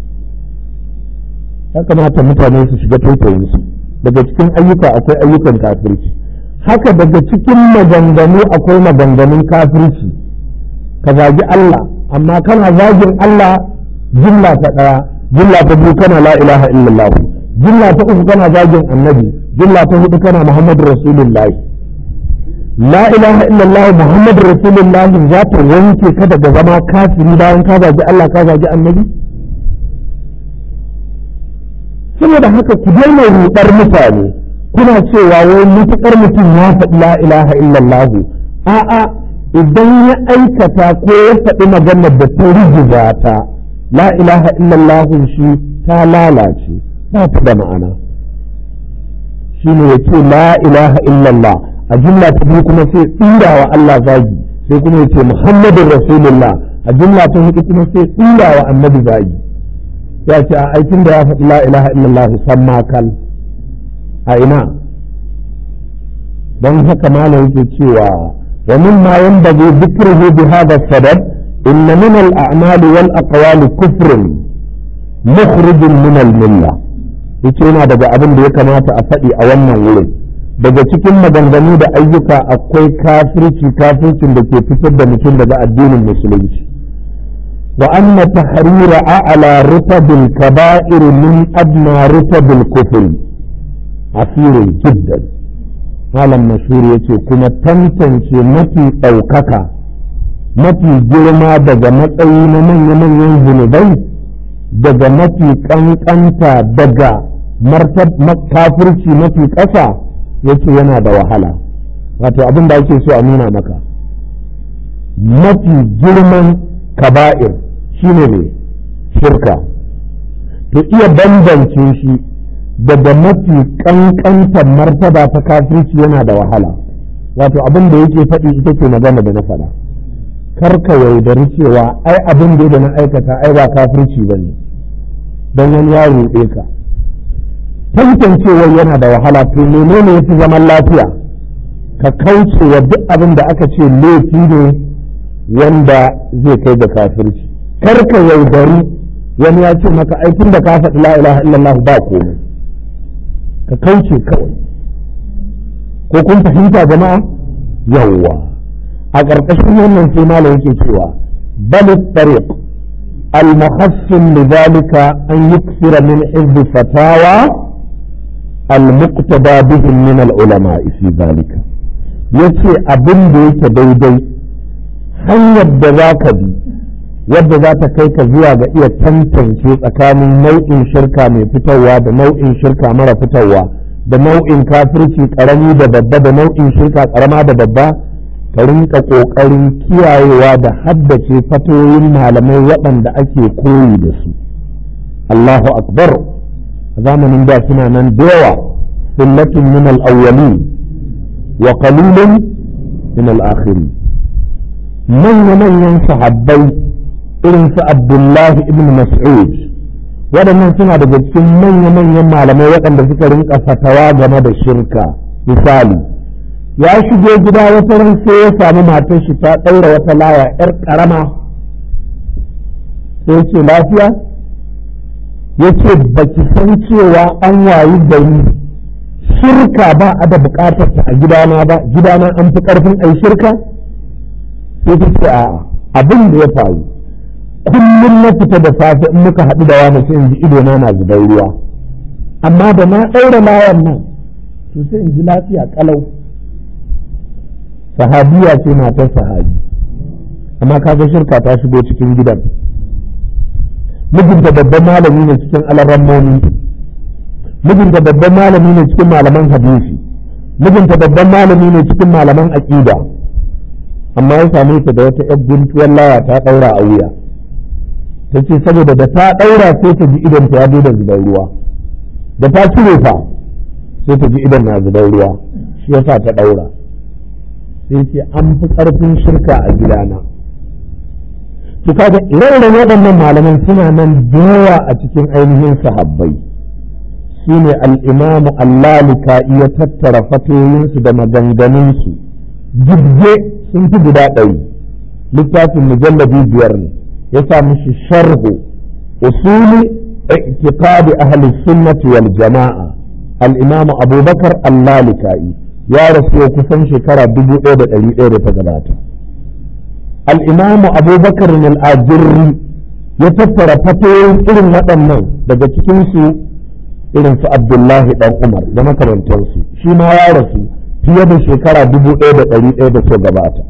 ya kamata mutane su shiga taitayin su daga cikin ayyuka akwai ayyukan kafirci haka daga cikin maganganu akwai maganganun kafirci ka zagi Allah amma kana zagin Allah jumla ta ɗaya jumla ta biyu kana la ilaha illallah jumla ta uku kana zagin annabi jumla ta hudu kana muhammadu rasulullahi la ilaha illallah muhammadu rasulullahi za ta wanke ka daga zama kafiri bayan ka zagi Allah ka zagi annabi saboda haka ku daina rudar mutane kuna cewa wai mutukar mutum ya faɗi la ilaha illallah a'a idan ya aikata ko ya faɗi maganar da ta rigiza ta la ilaha illallah shi ta lalace ba ta da ma'ana shi ne ya ce la ilaha illallah a jumla ta biyu kuma sai tsira wa Allah zagi sai kuma ya ce muhammadin rasulullah a jumla ta hudu kuma sai tsira wa annabi zagi ya ce a aikin da ya faɗi la ilaha illallah san makal a ina don haka malam yake cewa wa mimma yanbaghi dhikruhu bi hadha sadad إن من الأعمال والأقوال كفر مخرج من الملة yace yana daga abin da ya kamata a faɗi a wannan wurin daga cikin maganganu da ayyuka akwai kafirci kafircin da ke fitar da mutum daga addinin musulunci wa anna tahrira a'la rutabil kaba'ir min adna rutabil kufri asirin jiddan malam mashhur yace kuma tantance mafi ɗaukaka mafi girma daga matsayi na manya-manyan zunubai daga mafi kankanta daga kafirci mafi ƙasa yace yana da wahala wato abin da ake so a nuna maka mafi girman kaba'ir shine ne shirka to iya bambance shi daga mafi kankantar martaba ta kafirci yana da wahala wato abin da yake faɗi ita ce magana da na faɗa kar ka yaudari cewa ai abin da na aikata ai ba kafirci ba ne don wani ya ruɗe ka tantancewar yana da wahala to menene yafi zaman lafiya ka kauce wa duk abin da aka ce laifi ne wanda zai kai da kafirci kar ka yaudari wani ya ce maka aikin da ka faɗi la ilaha illallah ba komai ka kauce kawai ko kun fahimta jama'a yawwa a ƙarƙashin wannan sai malam yake cewa bal tariq al muhassin lidhalika an yuksira min hizb fatawa al muqtada bihim min al ulama fi dhalika yace abin da yake daidai hanyar da za ka bi wadda za ta kai ka zuwa ga iya tantance tsakanin nau'in shirka mai fitarwa da nau'in shirka mara fitarwa da nau'in kafirci karami da babba da nau'in shirka karama da babba ka rinka ƙoƙarin kiyayewa da haddace fatoyin malamai waɗanda ake koyi da su Allahu akbar a zamanin da suna nan da yawa sunnatun min al-awwalin wa qalilun min al-akhirin manya-manyan sahabbai irin su Abdullahi ibn Mas'ud waɗannan suna daga cikin manya-manyan malamai waɗanda suka rinka fatawa game da shirka misali ya shigo gida wata ran sai ya sami matar shi ta ɗaura wata laya ‘yar ƙarama sai ce lafiya ya ce ba ki san cewa an wayi gari shirka ba a da buƙatar ta a gidana ba gidana an fi ƙarfin ai shirka sai ta ce a'a abin da ya faru kullum na fita da safe in muka haɗu da wani sai in ji idona na zubar ruwa amma da na ɗaura layan nan to sai in ji lafiya ƙalau sahabiya ce matar sahabi amma kaga shirka ta shigo cikin gidan mijinta babban malami ne cikin alarammomi mijinta babban malami ne cikin malaman hadisi mijinta babban malami ne cikin malaman aƙida amma ya same ta da wata 'yar guntuwar laya ta ɗaura a wuya ta ce saboda da ta ɗaura sai ta ji idan ta ya da zubar ruwa da ta cire fa sai ta ji idan na zubar ruwa shi yasa ta ɗaura sai ce an fi ƙarfin shirka a gidana to kaga ire-iren waɗannan malaman suna nan da yawa a cikin ainihin sahabbai su ne al'imamu allalika iya tattara fatoyinsu da maganganunsu jirge sun fi guda ɗari littafin mujallabi biyar ne ya sa mishi sharhu usuli i'tiqadi ahli sunnati wal jama'a al-imam abubakar al-lalika'i ya rasu kusan shekara dubu ɗaya da ɗari ɗaya da ta gabata al-imam abubakar al-ajirri ya tattara fatoyin irin waɗannan daga cikinsu irin su abdullahi ɗan umar da makarantarsu shi ma ya rasu fiye da shekara dubu ɗaya da ɗari ɗaya da ta gabata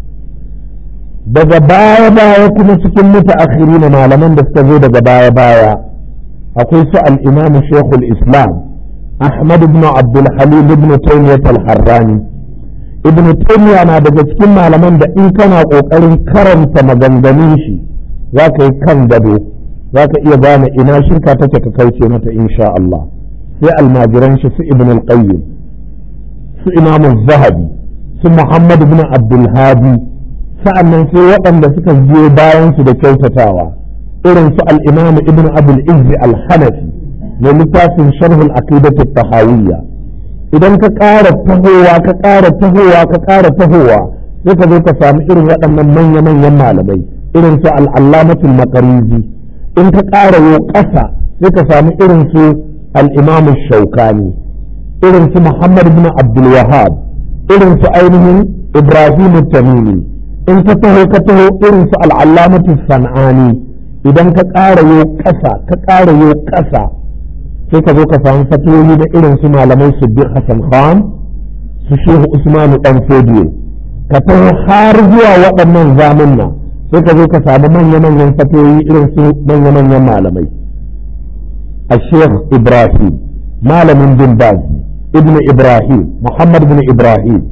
daga baya-baya kuma cikin mutu na malaman da suka zo daga baya-baya akwai su al'imamu shekul islam ahmad ibn abdul halim ibn taymiyyah al-harrani ibn taymiyyah na daga cikin malaman da in kana kokarin karanta maganganun shi za ka yi kan gado za ka iya gane ina shirka take ka kauce mata insha Allah sai almajiran shi su ibn al-qayyim su imamu zahabi su muhammad ibn abdul hadi sa'annan sai waɗanda suka biyo bayan su da kyautatawa irin su al-imam ibn abul izzi al-hanafi mai littafin sharhul aqidatu tahawiyya idan ka ƙara tahowa ka ƙara tahowa ka ƙara tahowa sai ka zo ka samu irin waɗannan manya-manyan malamai irin su al-allamatul maqarizi in ka ƙara yo ƙasa sai ka samu irin su al-imam shaukani irin su muhammad ibn abdul wahab irin su ainihin ibrahim tamimi in ka taho ka taho irin su al'allamatu san'ani idan ka ƙara yo ƙasa ka ƙara yo ƙasa sai ka zo ka samu fatoyi na irin su malamai siddiq hassan khan su shehu usmanu dan fodiyo ka taho har zuwa waɗannan zamunna sai ka zo ka samu manya-manyan fatoyi irin su manya-manyan malamai a sheikh ibrahim malamin bin baz ibn ibrahim muhammad bin ibrahim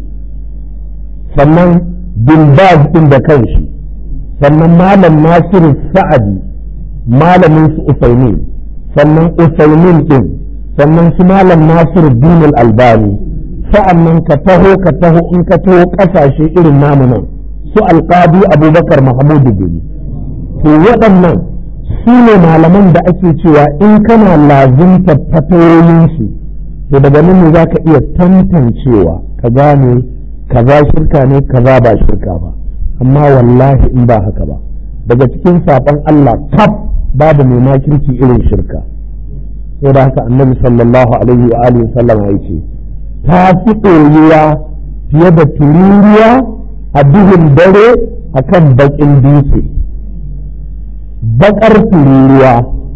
sannan bin baz din da kanshi sannan malam nasiru sa'adi malamin su usaini sannan usaimin din sannan su malam nasiru dinul albani sa'annan ka taho ka taho in ka taho kasashe irin namu nan su alqadi abubakar mahmudu bin to waɗannan su ne malaman da ake cewa in kana lazimta fatayoyinsu to daga nan ne za ka iya tantancewa ka gane kaza shirka ne kaza ba shirka ba amma wallahi in ba haka ba daga cikin saɓon Allah kaf babu mai makirci irin shirka sai da haka annabi sallallahu alaihi wa alihi sallam ya ce ta fi ɗorewa fiye da tururuwa a duhun dare akan baƙin dutse baƙar tururuwa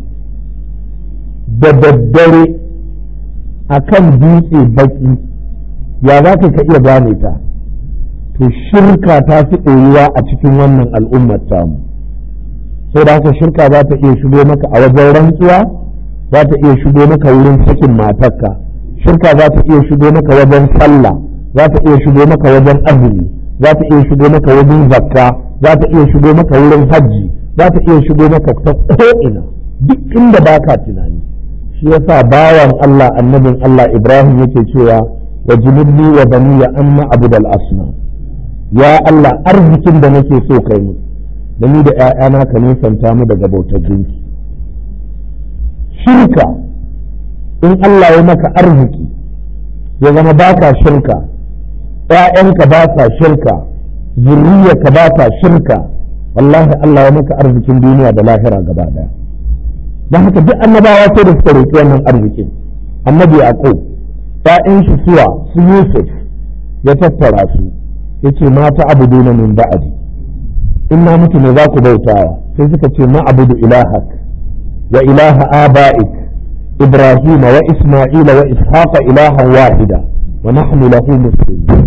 da daddare akan dutse baƙi ya za ka iya gane ta to shirka ta fi ɗorewa a cikin wannan al'ummar tamu sai da haka shirka za ta iya shigo maka a wajen rantsuwa za ta iya shigo maka wurin sakin matarka shirka za ta iya shigo maka wajen sallah za ta iya shigo maka wajen azumi za ta iya shigo maka wajen zakka za ta iya shigo maka wurin hajji za ta iya shigo maka ta ko'ina duk inda baka tunani shi yasa bawan Allah annabin Allah Ibrahim yake cewa wa junubni wa baniya amma abudal asnam ya Allah arzikin da nake so kai mu da ni da ‘ya'yana ka nisanta mu daga bautar gunki shirka in Allah ya maka arziki ya zama ba ka shirka ‘ya'yanka ba sa shirka zurriyarka ba ta shirka wallahi Allah ya maka arzikin duniya da lahira gaba daya don haka duk annabawa sai da suka roƙi wannan arzikin annabi yaqub ‘ya'yan shi suwa su yusuf ya tattara su yace mata abuduna min ba'di in na mutu ne za ku bautawa sai suka ce ma abudu ilahak wa ilaha aba'ik ibrahima wa isma'ila wa ishaqa ilahan wahida wa nahnu lahu muslimun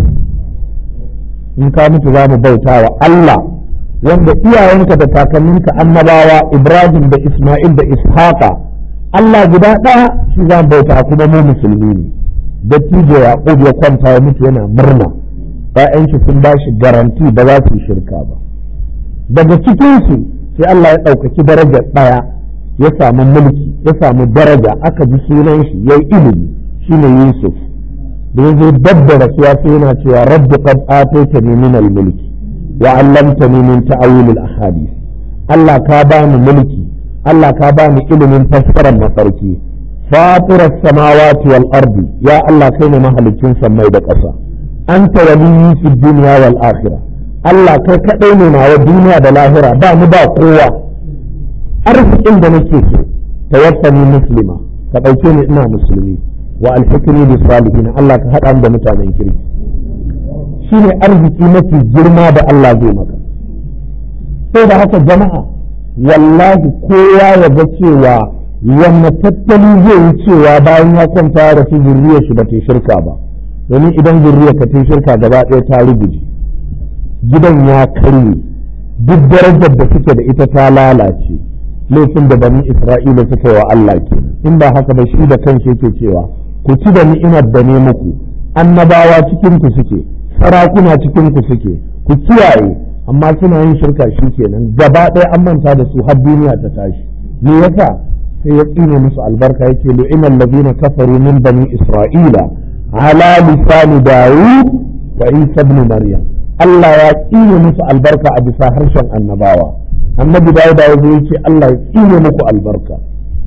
in ka mutu za mu bautawa Allah wanda iyayenka da kakanninka annabawa ibrahim da isma'il da ishaqa Allah guda ɗaya shi za mu bauta kuma mu musulmi ne dattijo yaqub ya kwanta ya mutu yana murna ‘ya'yan shi sun ba shi garanti ba za su yi shirka ba daga cikinsu sai Allah ya ɗaukaki darajar ɗaya ya samu mulki ya samu daraja aka ji sunan shi ya yi ilimi shine Yusuf da ya zo dab da rasuwa sai yana cewa rabbi qad ataitani min al-mulki wa 'allamtani min ta'awil al-ahadith Allah ka bani mulki Allah ka bani ilimin fassarar mafarki fatirar samawati wal ardi ya Allah kai ne mahalicin sammai da ƙasa anta waliyyi fi dunya wal akhirah Allah kai kaɗai ne nawa duniya da lahira ba mu ba kowa arzikin da nake so tawaffani muslima ka ɗauke ni ina musulmi wa alfikri bi salihin Allah ka haɗa da mutanen kirki shine arziki mafi girma da Allah zai maka sai da haka jama'a wallahi kowa ya ga cewa wanne tattali zai yi cewa bayan ya kwanta ya rasu zurriyar shi ba ta shirka ba domin idan zurriyar ka ta shirka gaba ɗaya ta ruguje gidan ya karye duk darajar da suke da ita ta lalace laifin da bani isra'ila suka yi wa Allah ke in ba haka ba shi da kanshi yake cewa ku ci da ni'imar da ne muku annabawa cikin ku suke sarakuna cikin ku suke ku kiyaye amma suna yin shirka shi kenan gaba ɗaya an manta da su har duniya ta tashi me yasa sai ya tsine musu albarka yake lu'ina allazina kafaru min bani isra'ila ala lisani dawud wa isa ibn maryam Allah ya tsine musu albarka a bisa harshen annabawa annabi dawud ya zo yace Allah ya tsine muku albarka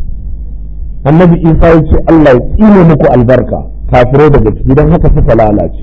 annabi isa ya ce Allah ya tsine muku albarka kafirai daga ciki don haka suka lalace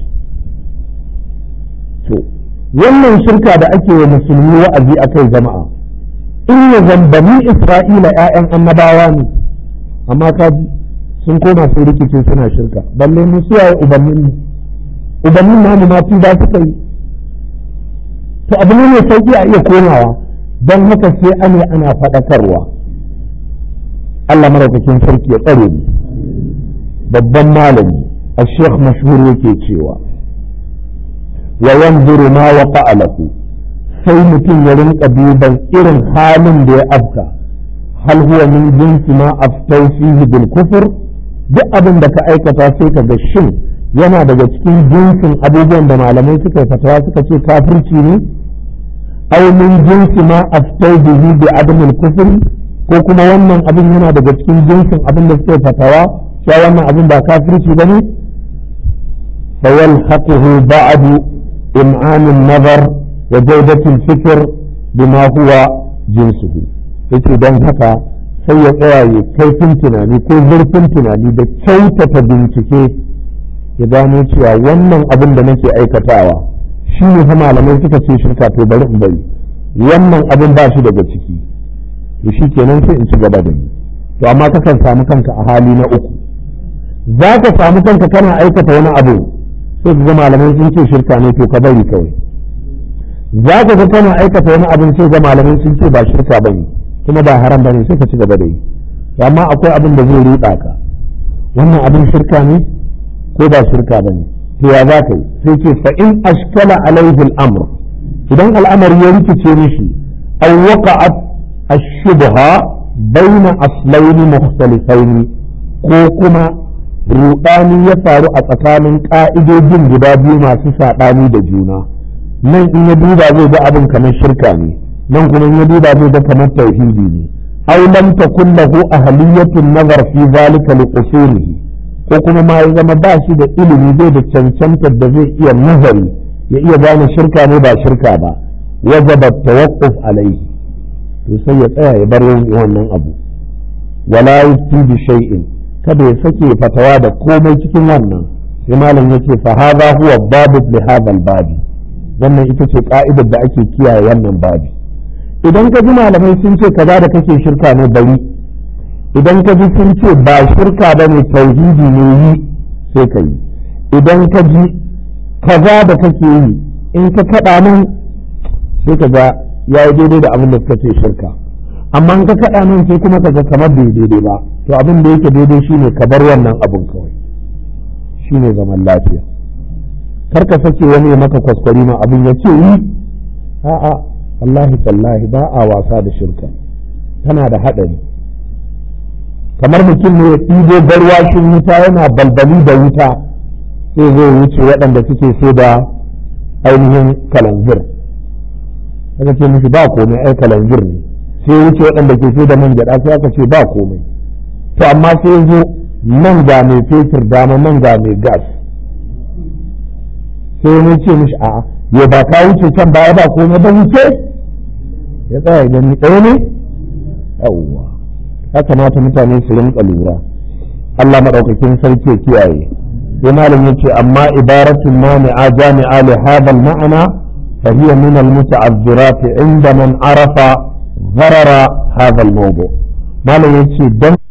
to wannan shirka da ake wa musulmi wa'azi a kai jama'a in ya zambani isra'ila 'ya'yan annabawa ne amma kaji sun koma sun rikice suna shirka balle mu suwaye ubannin mu ubannin namu ma ba suka yi to abu ne mai sauki a iya komawa don haka sai ane ana faɗakarwa Allah maraukakin sarki ya tsare mu babban malami a sheikh mashhur yake cewa wa yanzuru ma waqa lahu sai mutum ya rinka duban irin halin da ya afka hal huwa min jinsi ma aftau fihi bil kufr duk abin da ka aikata sai ka ga shin yana daga cikin jinsin abubuwan da malamai suka yi fatawa suka ce kafirci ne aw min jinsi ma aftau bihi bi adam al kufr ko kuma wannan abin yana daga cikin jinsin abin da suke fatawa cewa wannan abin ba kafirci ba ne فيلحقه بعد إمعان النظر وجودة الفكر بما هو جنسه yake don haka sai ya tsaya ya kaifin tunani ko zurfin tunani da kyautata bincike ya gano cewa wannan abin da nake aikatawa shi ne fa malamai suka ce shirka to bari in bari wannan abin ba shi daga ciki to shi kenan sai in ci gaba da ni to amma kakan samu kanka a hali na uku za ka samu kanka kana aikata wani abu sai ga malamai sun ce shirka ne to ka bari kawai za ka ga kana aikata wani abin sai ga malamai sun ce ba shirka bane kuma ba haram bane sai ka ci gaba da yi amma akwai abin da zai ruɗa ka wannan abin shirka ne ko ba shirka bane to ya za ka yi sai ce fa in ashkala alaihi al-amr idan al'amari ya rikice mishi aw waqa'at ash-shubha bayna aslaini mukhtalifaini ko kuma ruɗani ya faru a tsakanin ƙa'idojin guda biyu masu saɓani da juna nan in ya duba zai ga abin kamar shirka ne nan kuma in ya duba zai ga kamar tauhidi ne aw lam takun lahu ahliyatun nazar fi zalika li qusurihi ko kuma ma ya zama ba shi da ilimi zai da cancantar da zai iya nazari ya iya gane shirka ne ba shirka ba wajaba tawaqquf alaihi to sai ya tsaya ya bar wannan abu wala yufti bi shay'in kada ya sake fatawa da komai cikin wannan sai malam yake fa hadha huwa babu li hadha babi wannan ita ce ka'idar da ake kiyaye wannan babi idan ka ji malamai sun ce kaza da kake shirka ne bari idan ka ji sun ce ba shirka ba ne tauhidi ne yi sai ka yi idan ka ji kaza da kake yi in ka kaɗa nan sai ka ga ya yi daidai da abin da suka ce shirka amma in ka kaɗa nan sai kuma ka ga kamar bai daidai ba to abin da yake daidai shine ka bar wannan abin kawai shine zaman lafiya kar ka sake wani ya maka kwaskwari ma abin ya ce yi a'a wallahi tallahi ba a wasa da shirka tana da haɗari kamar mutum ne ya ɗibo garwashin wuta yana balbali da wuta sai zai wuce waɗanda suke sai da ainihin kalanzir aka ce mishi ba komai ai kalanzir ne sai wuce waɗanda ke sai da man gyaɗa sai aka ce ba komai to amma sai zo nan ga mai fetur dama nan ga mai gas sai wani ce mishi a'a ya ba ka wuce can baya ba komai ba wuce ya tsaya gani ɗaya ne yawwa ya kamata mutane su rinka lura Allah maɗaukakin sarki ya kiyaye sai malam yace amma ibaratun mani'a jami'a li hadha al-ma'ana fa hiya min al-muta'azzirat inda man arafa ضرر هذا الموضوع malam yace dan